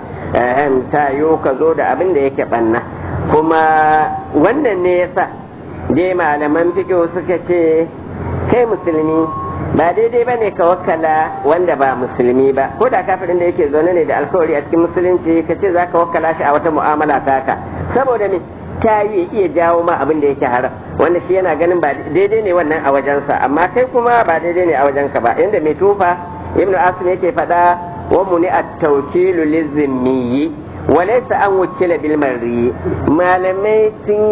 ta yiwu ka zo da abin da yake ɓanna kuma wannan ne yasa dai malaman fiƙo suka ce kai musulmi ba daidai ba ne ka wakala wanda ba musulmi ba ko da kafirin da yake zaune ne da alkawari a cikin musulunci ka ce za ka wakala shi a wata mu'amala taka saboda me ta yi iya jawo ma abin da yake haram wanda shi yana ganin ba daidai ne wannan a wajensa amma kai kuma ba daidai ne a wajenka ba inda mai tufa ibnu asim yake faɗa wa muni at-tawkilu lizimmiyi wa laysa an wukila bil marri malamai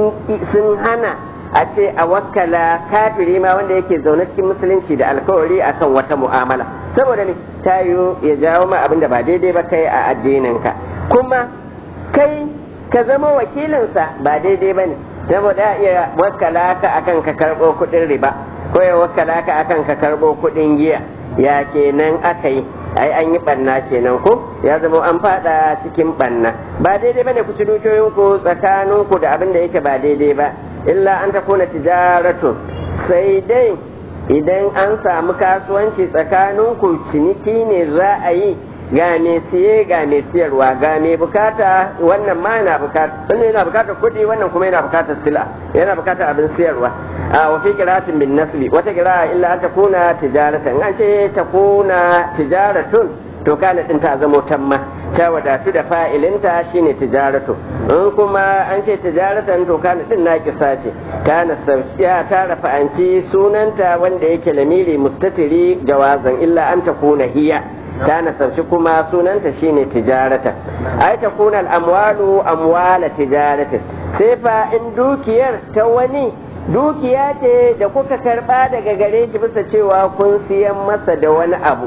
sun hana a ce a wakala kafiri ma wanda yake zaune cikin musulunci da alkawari akan wata mu'amala saboda ne tayo ya jawo ma abin da ba daidai ba kai a addininka kuma kai ka zama wakilinsa ba daidai ba ne saboda iya wakala ka akan ka karɓo kuɗin riba ko ya wakala ka akan ka karɓo kuɗin giya ya kenan aka yi ai an yi banna kenan ko ya zama an fada cikin banna ba daidai bane ku ci dukiyoyinku tsakaninku da abin da yake ba daidai ba illa an takuna tijaratu sai dai idan an samu kasuwanci tsakaninku ciniki ne za a yi ga mai siye ga mai siyarwa ga mai bukata wannan ma yana bukata wannan yana bukatar kuɗi wannan kuma yana bukatar sila yana bukatar abin siyarwa a wa fi qira'atin bin nasbi wata qira'a illa an takuna tijaratan an ce takuna tijaratun to kana din ta zamo tamma ta wadatu da fa'ilinta shine tijaratu in kuma an ce tijaratan to kana din na kisa ce kana sauciya ta rafa'anci sunanta wanda yake lamiri mustatiri jawazan illa an takuna hiya ta nasarci kuma sunanta shine tijarata ai ta kuna al'amwalu amwala tijaratin sai fa in dukiyar ta wani dukiya ce da kuka karba daga gare shi bisa cewa kun siyan masa da wani abu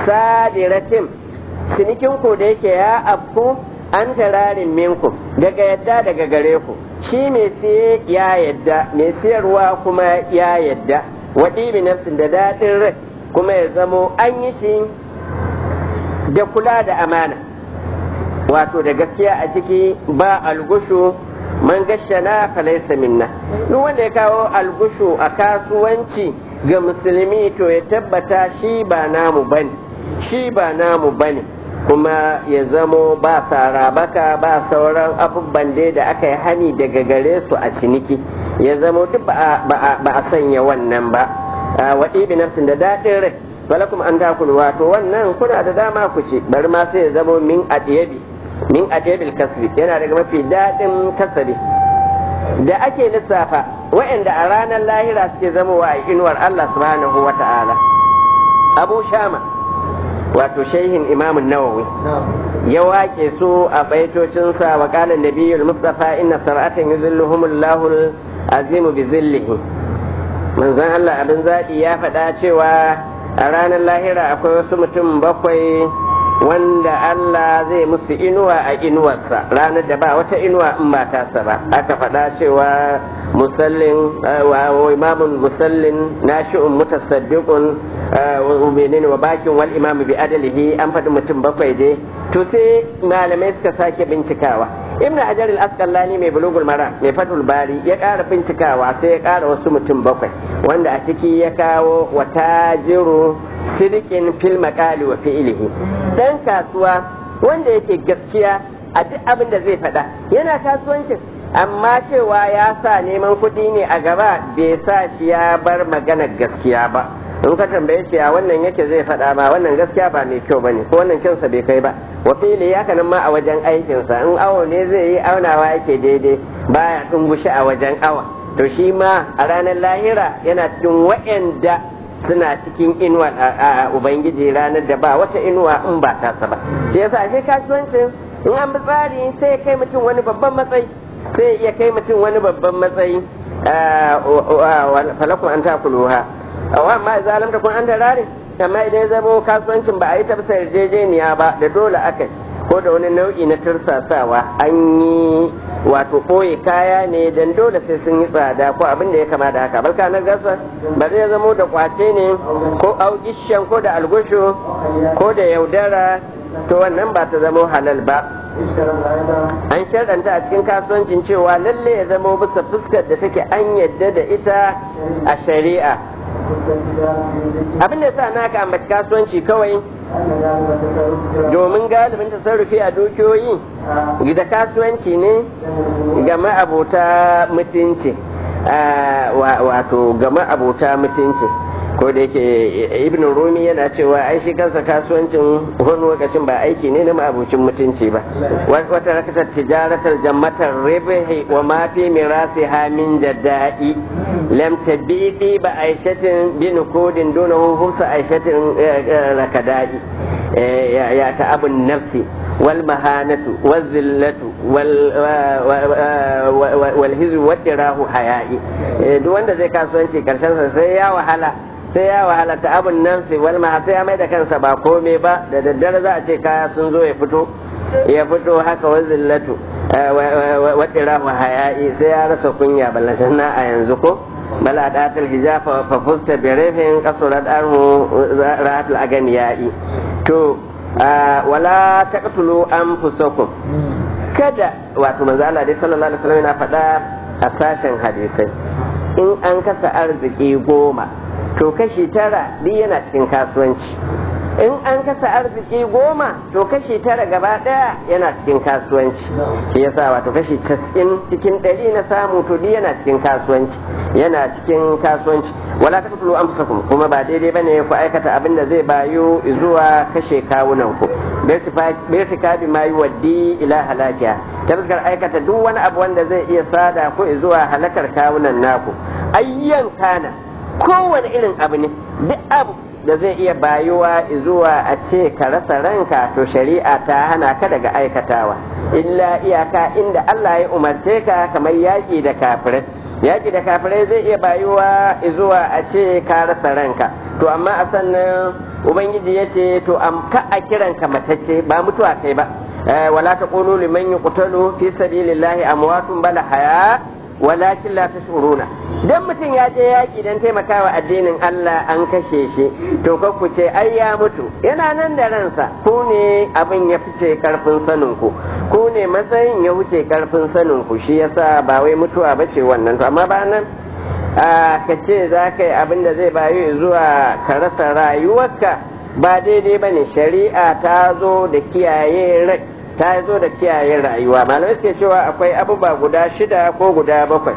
sadiratin cinikin ku da yake ya afku an tararin minku daga yadda daga gare ku shi mai siye ya yadda mai siyarwa kuma ya yadda waɗi nafsin da daɗin rai kuma ya zamo an yi shi da kula da amana wato da gaskiya a ciki ba algushu man gashana falaysa minna duk wanda ya kawo algushu a kasuwanci ga musulmi to ya tabbata shi ba namu bane shi ba namu bane kuma ya zamo ba sarabaka ba sauran abubuwan da aka yi hani daga gare su a ciniki ya zamo duk ba a sanya wannan ba waɗi bi nafsin da daɗin rai walakum an takulu wato wannan kuna da dama ku ci bari ma sai ya zamo min adiyabi min adiyabil kasbi yana daga mafi daɗin kasabi da ake lissafa wa'anda a ranar lahira suke zamowa a inuwar Allah subhanahu wa ta'ala abu shama wato shehin imamun nawawi ya wake su a baitocinsa wa qala nabiyul mustafa inna sar'atan yuzilluhumullahu azimu bi zillihi manzon Allah abin zaɗi ya faɗa cewa a ranar lahira akwai wasu mutum bakwai wanda Allah zai musu inuwa a inuwarsa ranar da ba wata inuwa in ba tasa ba aka faɗa cewa musallin wa imamun musallin nashi'un mutasaddiqun wa menene wa bakin wal imamu bi adalihi an faɗi mutum bakwai dai to sai malamai suka sake bincikawa ibnu hajar al-asqalani mai bulugul mara mai fatul bari ya ƙara bincikawa sai ya ƙara wasu mutum bakwai wanda a ciki ya kawo wa tajiru sirikin fil maqali wa fi'lihi dan kasuwa wanda yake gaskiya a duk abin da zai faɗa yana kasuwancin amma cewa ya sa neman kuɗi ne a gaba bai sa shi ya bar maganar gaskiya ba in ka tambaye shi a wannan yake zai faɗa ma wannan gaskiya ba mai kyau bane ko wannan kyansa bai kai ba wa fili ya kanan ma a wajen aikinsa in awo ne zai yi aunawa yake daidai baya dungushi a wajen awa to shi ma a ranar lahira yana cikin wa'anda suna cikin inuwa a ubangiji ranar da ba wata inuwa in ba tasa ba shi yasa shi kasuwancin in an bi tsari sai ya kai mutum wani babban matsayi sai ya kai mutum wani babban matsayi falakun an takuluha awa amma idza lam takun anta rari amma idan ya zamo kasuwancin ba a yi tafsa yarjejeniya ba da dole aka ko da wani nau'i na tursasawa an yi wato ɓoye kaya ne dan dole sai sun yi tsada ko abin da ya kama da haka balka na gasa ba zai zamo da kwace ne ko augishan ko da algushu ko da yaudara to wannan ba ta zamo halal ba an sharɗanta a cikin kasuwancin cewa lalle ya zamo bisa fuskar da take an yadda da ita a shari'a abin da sa na ka ambaci kasuwanci kawai domin galibin tasarrufi a dukiyoyi da kasuwanci ne ga ma'abota mutunci wato ga ma'abota mutunci ko da yake ibn rumi yana cewa ai shi kansa kasuwancin wani lokacin ba aiki ne na ma'abucin mutunci ba wata rakatar tijaratar jammatar ribihi wa ma fi mirasi hamin jadda'i lam tabi'i ba aishatin bin kodin duna hufsa aishatin rakada'i ya ta abun nafsi wal mahanatu wal zillatu wal hizu wadirahu haya'i duk wanda zai kasuwanci karshen sa sai ya wahala sai ya wahala ta abun nan sai wal ma sai ya mai da kansa ba komai ba da daddare za a ce kaya sun zo ya fito ya fito haka wa zillatu wadira wa haya'i sai ya rasa kunya ballan na a yanzu ko bala datul hijafa fa fusta bi rafin qasurat arhu rahatul aganiyai to wala taqtulu anfusakum kada wato manzo Allah dai sallallahu alaihi wasallam yana faɗa a sashen hadisai in an kasa arziki goma to kashi tara duk yana cikin kasuwanci in an kasa arziki goma to kashi tara gaba daya yana cikin kasuwanci shi yasa wato kashi casa'in cikin ɗari na samu to duk yana cikin kasuwanci yana cikin kasuwanci wala ta kutulu amsakum kuma ba daidai bane ku aikata abin da zai bayu zuwa kashe kawunan ku birtika bi ma yuwaddi ila halakiya ta fuskar aikata duk wani abu wanda zai iya sada ku zuwa halakar kawunan naku ayyan kana kowane irin abu ne duk abu da zai iya bayuwa zuwa a ce ka rasa ranka to shari'a ta hana ka daga aikatawa illa iyaka inda Allah ya umarce ka kamar yaƙi da kafirai yaƙi da kafirai zai iya bayuwa zuwa a ce ka rasa ranka to amma a sannan ubangiji ya ce to ka a kiranka matacce ba mutuwa kai ba wala taqulu liman yuqtalu fi sabilillahi amwatun bal haya walakin la tashuruna dan mutum ya je yaki dan taimakawa addinin Allah an kashe shi to ka ku ce ai ya mutu yana nan da ransa ku ne abin ya fice karfin sanin ku ku ne matsayin ya wuce karfin sanin ku shi yasa ba wai mutuwa bace wannan to amma ba nan ka ce za ka yi abin da zai bayu zuwa ka rasa rayuwarka ba daidai ba ne shari'a ta zo da kiyaye rai ta zo da kiyaye rayuwa malamai suke cewa akwai abubuwa guda shida ko guda bakwai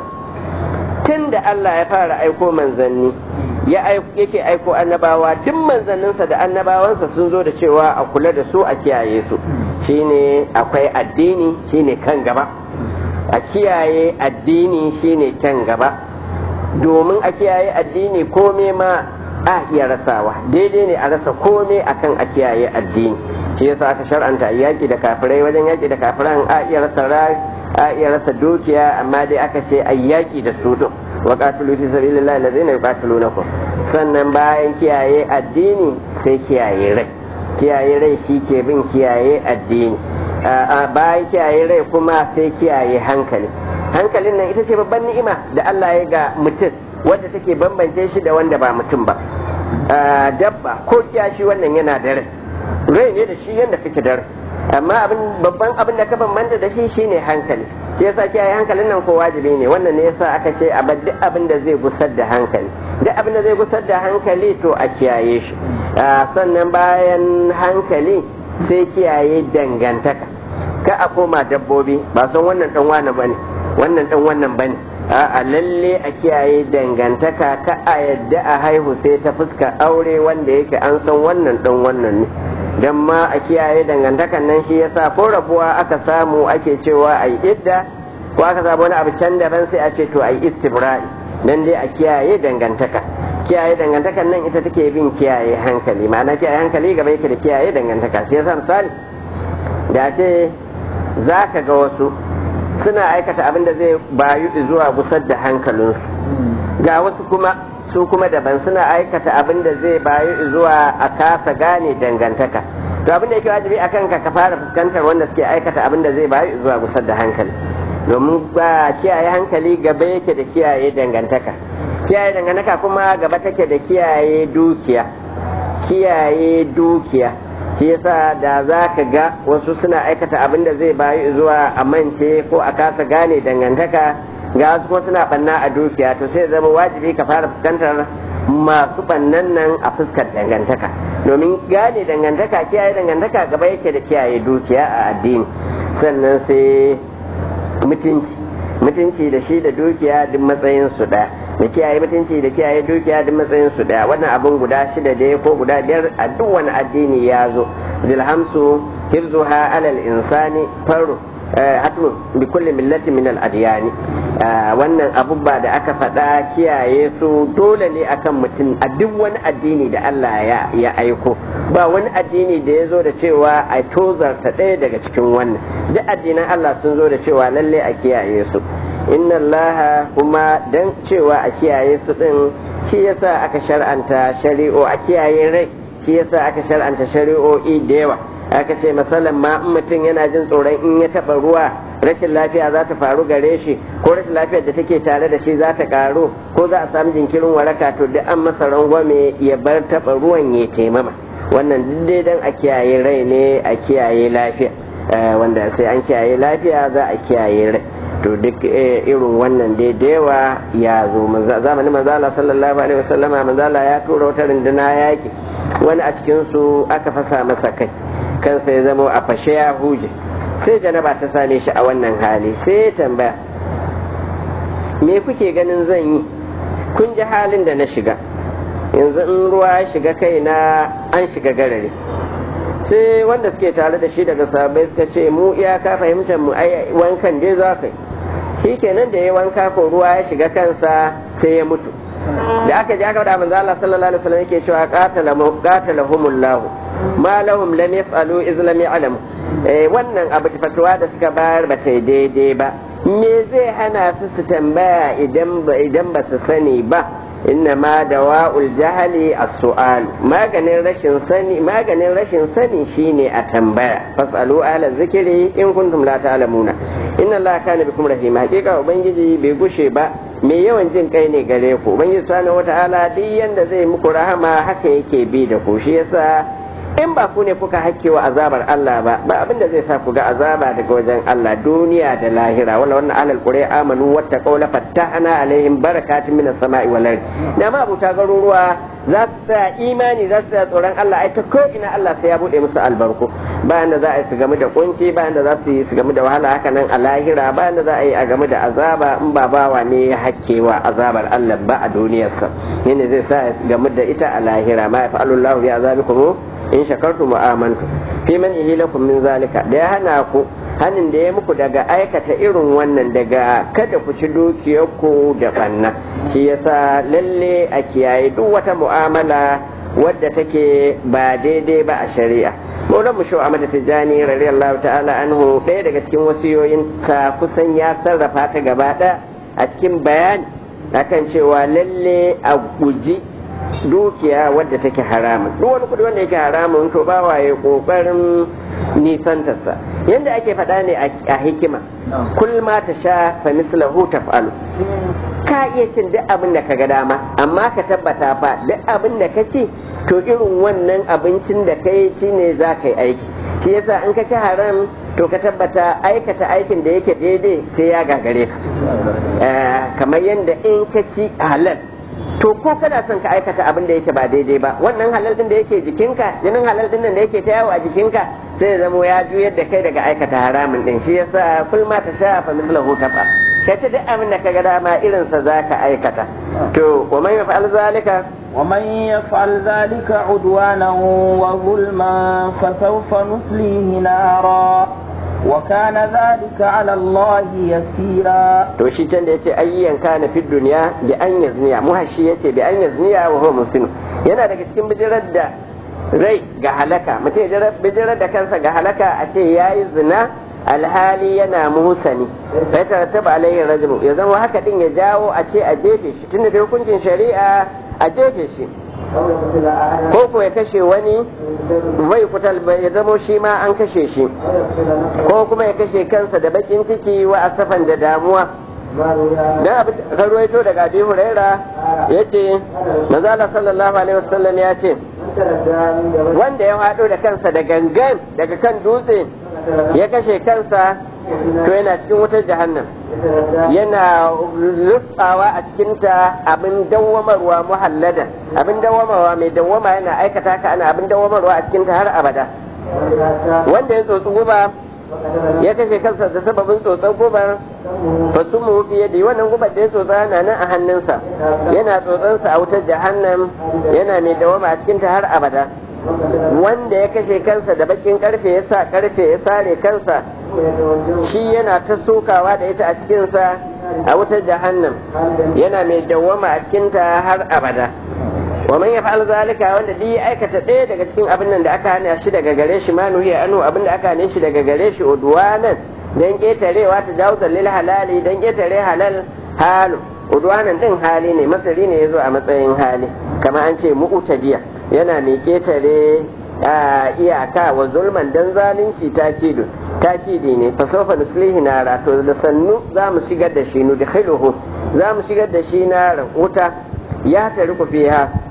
tun da Allah ya fara aiko manzanni ya yake aiko annabawa duk manzanninsa da annabawansa sun zo da cewa a kula da su a kiyaye su shine akwai addini shine kan gaba a kiyaye addini shine kan gaba domin a kiyaye addini kome ma a iya rasawa daidai ne a rasa kome akan a kiyaye addini shi yasa aka shar'anta yaki da kafirai wajen yaki da kafiran a iya rasa a iya rasa dukiya amma dai aka ce a yaki da su din wa qatilu fi sabilillahi allazina yuqatilunakum sannan bayan kiyaye addini sai kiyaye rai kiyaye rai shi ke bin kiyaye addini bayan kiyaye rai kuma sai kiyaye hankali hankalin nan ita ce babban ni'ima da Allah ya ga mutum wadda take bambance shi da wanda ba mutum ba dabba ko kiyashi wannan yana da rai rai ne da shi yadda kake da rai amma abin babban abin da ka bambanta da shi shine hankali shi yasa kiyaye hankalin nan ko wajibi ne wannan ne yasa aka ce a duk abin da zai gusar da hankali duk abin da zai gusar da hankali to a kiyaye shi sannan bayan hankali sai kiyaye dangantaka ka a koma dabbobi ba san wannan dan wani bane wannan dan wannan bane a lalle a kiyaye dangantaka ka a yadda a haihu sai ta fuska aure wanda yake an san wannan dan wannan ne dan ma a kiyaye dangantakan nan shi yasa ko rabuwa aka samu ake cewa ai idda ko aka samu wani abu can daban sai a ce to ai istibra'i dan dai a kiyaye dangantaka kiyaye dangantakan nan ita take bin kiyaye hankali ma'ana kiyaye hankali gaba yake da kiyaye dangantaka sai yasa misali da ce za ka ga wasu suna aikata abin da zai bayu zuwa gusar da hankalinsu ga wasu kuma su kuma daban suna aikata abin da zai bayu zuwa a kasa gane dangantaka to abin da yake wajibi a kanka ka fara fuskantar wanda suke aikata abin da zai bayu zuwa gusar da hankali domin ba kiyaye hankali gaba yake da kiyaye dangantaka kiyaye dangantaka kuma gaba take da kiyaye dukiya kiyaye dukiya shi yasa da za ka ga wasu suna aikata abin da zai bayu zuwa a mance ko a kasa gane dangantaka ga wasu kuma suna banna a dukiya to sai zama wajibi ka fara fuskantar masu bannan nan a fuskar dangantaka domin gane dangantaka kiyaye dangantaka gaba yake da kiyaye dukiya a addini sannan sai mutunci mutunci da shi da dukiya duk matsayin su ɗaya da kiyaye mutunci da kiyaye dukiya duk matsayin su daya wannan abun guda shida da ko guda biyar a duk wani addini ya zo zilhamsu hifzuha alal insani faru hatu bi kulli millati min al adyani wannan abubba da aka faɗa kiyaye su dole ne akan mutum a duk wani addini da Allah ya ya aiko ba wani addini da ya zo da cewa a tozarta ɗaya daga cikin wannan duk addinan Allah sun zo da cewa lalle a kiyaye su inna allaha kuma dan cewa a kiyaye su din shi yasa aka shar'anta shari'o a kiyaye rai shi yasa aka shar'anta shari'o'i da yawa aka ce masalan ma in mutum yana jin tsoron in ya taba ruwa rashin lafiya za ta faru gare shi ko rashin lafiyar da take tare da shi za ta karu ko za a samu jinkirin waraka to duk an masa rangwame ya bar taba ruwan ya taimama wannan duk dai dan a kiyaye rai ne a kiyaye lafiya wanda sai an kiyaye lafiya za a kiyaye rai to duk irin wannan dai da yawa ya zo zamanin manzala sallallahu alaihi wasallama manzala ya tura wata runduna yaki wani a cikin su aka fasa masa kai kansa ya zama a fashe ya huje sai janaba ta same shi a wannan hali sai ya tambaya me kuke ganin zan yi kun ji halin da na shiga yanzu in ruwa ya shiga kai na an shiga garare sai wanda suke tare da shi daga sabai suka ce mu iyaka fahimtar mu ai wankan dai za ka yi shi kenan da ya wanka ko ruwa ya shiga kansa sai ya mutu da aka ji aka da manzo Allah sallallahu alaihi wasallam yake cewa qatala qatalahumullahu ma lahum lam yaf'alu iz lam ya'lamu eh wannan abu fatuwa da suka bayar ba ta daidai ba me zai hana su su tambaya idan ba idan ba su sani ba inna ma dawa'ul jahali as-su'al maganin rashin sani maganin rashin sani shine a tambaya fasalu ala zikiri in kuntum la ta'lamuna inna allaha kana bikum rahima hakika ubangiji bai gushe ba me yawan jin kai ne gare ku ubangiji subhanahu wata'ala duk yanda zai muku rahama haka yake bi da ku shi yasa in ba ku ne kuka hakkewa azabar Allah ba ba abin da zai sa ku ga azaba daga wajen Allah duniya da lahira wala wannan alal qura amanu watta qawla fattahna alaihim barakatin minas sama'i wal ardi da ma abuta garuruwa za su tsaya imani za su tsaya tsoron Allah ai ta ko ina Allah sai ya bude musu albarku bayan da za a yi su game da kunci bayan da za su yi su game da wahala haka nan a lahira bayan da za a yi a game da azaba in ba bawa ne ya hakkewa azabar Allah ba a duniyarsa ne zai sa game da ita a lahira ma yafa'alullahu bi azabikum in shakartum wa amantu fi man lakum min zalika da ya hana ku hanin da ya muku daga aikata irin wannan daga kada ku ci dukiyarku da banna shi yasa lalle a kiyaye duk wata mu'amala wadda take ba daidai ba a shari'a Maulan mu shau Ahmad Tijjani radiyallahu ta'ala anhu ɗaya daga cikin wasiyoyin ka kusan ya sarrafa ta gaba ɗaya a cikin bayani akan cewa lalle a guji dukiya wadda take haramun duk wani kudi wanda yake haramun to ba waye kokarin nisantarsa yadda ake faɗa ne a hikima kul ma ta sha fa mislahu taf'alu ka iya cin duk abin da ka ga dama amma ka tabbata fa duk abin da ka ci to irin wannan abincin da ka yi shine za ka yi aiki shi yasa in ka ci haram to ka tabbata aikata aikin da yake daidai sai ya gagare ka kamar yadda in ka ci halal to ko kana son ka aikata abin da yake ba daidai ba wannan halal din da yake jikinka jinin halal din da yake ta yawo a jikinka sai zamo ya juyar da kai daga aikata haramun din shi yasa kul ma ta sha fa mithlahu tafa kai ta duk abin da ka ga dama irin sa zaka aikata to wa man yaf'al zalika ومن يفعل ذلك عدوانا وظلما فسوف نصليه نارا وكان ذلك على الله يسيرا to shi can da yace ayyan kana fi duniya bi an yazniya muhashi yace bi an yazniya wa huwa muslim yana daga cikin bijirar da rai ga halaka mutum ya bijirar da kansa ga halaka a ce yayi zina alhali yana muhsani sai ta taba alaihi rajmu ya zama haka din ya jawo a ce a jefe shi tunda da hukuncin shari'a a jefe shi ko ko ya kashe wani bai kutal ya zamo shi ma an kashe shi ko kuma ya kashe kansa da bakin ciki wa asafan da damuwa dan abu karwaito daga abi huraira yace manzala sallallahu alaihi wasallam ya ce wanda ya hado da kansa da gangan daga kan dutse ya kashe kansa to yana cikin wutar jahannam yana rutsawa a cikinta abin dawwamarwa muhallada abin dawwamarwa mai dawwama yana aikata ka ana abin dawwamarwa a cikinta har abada wanda ya tsotsi guba ya kashe kansa da sababin tsotsan gubar fa su mu fiye da wannan gubar da ya tsotsa na nan a hannunsa yana tsotsansa a wutar jahannam yana mai dawwama a cikinta har abada wanda ya kashe kansa da bakin karfe ya sa karfe ya sare kansa shi yana ta sokawa da ita a cikinsa a wutar jahannam yana mai dawwama a cikinta har abada wa man yaf'al zalika wanda duk ya aikata ɗaya daga cikin abin nan da aka hana shi daga gare shi ma nuhiya anu abin da aka hane shi daga gare shi udwanan dan ketarewa ta jawza lil halali dan ketare halal halu udwanan din hali ne masari ne yazo a matsayin hali kamar an ce mu'tadiya yana mai ketare iyaka wa zulman dan zalunci takidu takidi ne fa sawfa nuslihi nara to da sannu za mu shigar da shi nu da khiluhu za mu shigar da shi na wuta ya tariku fiha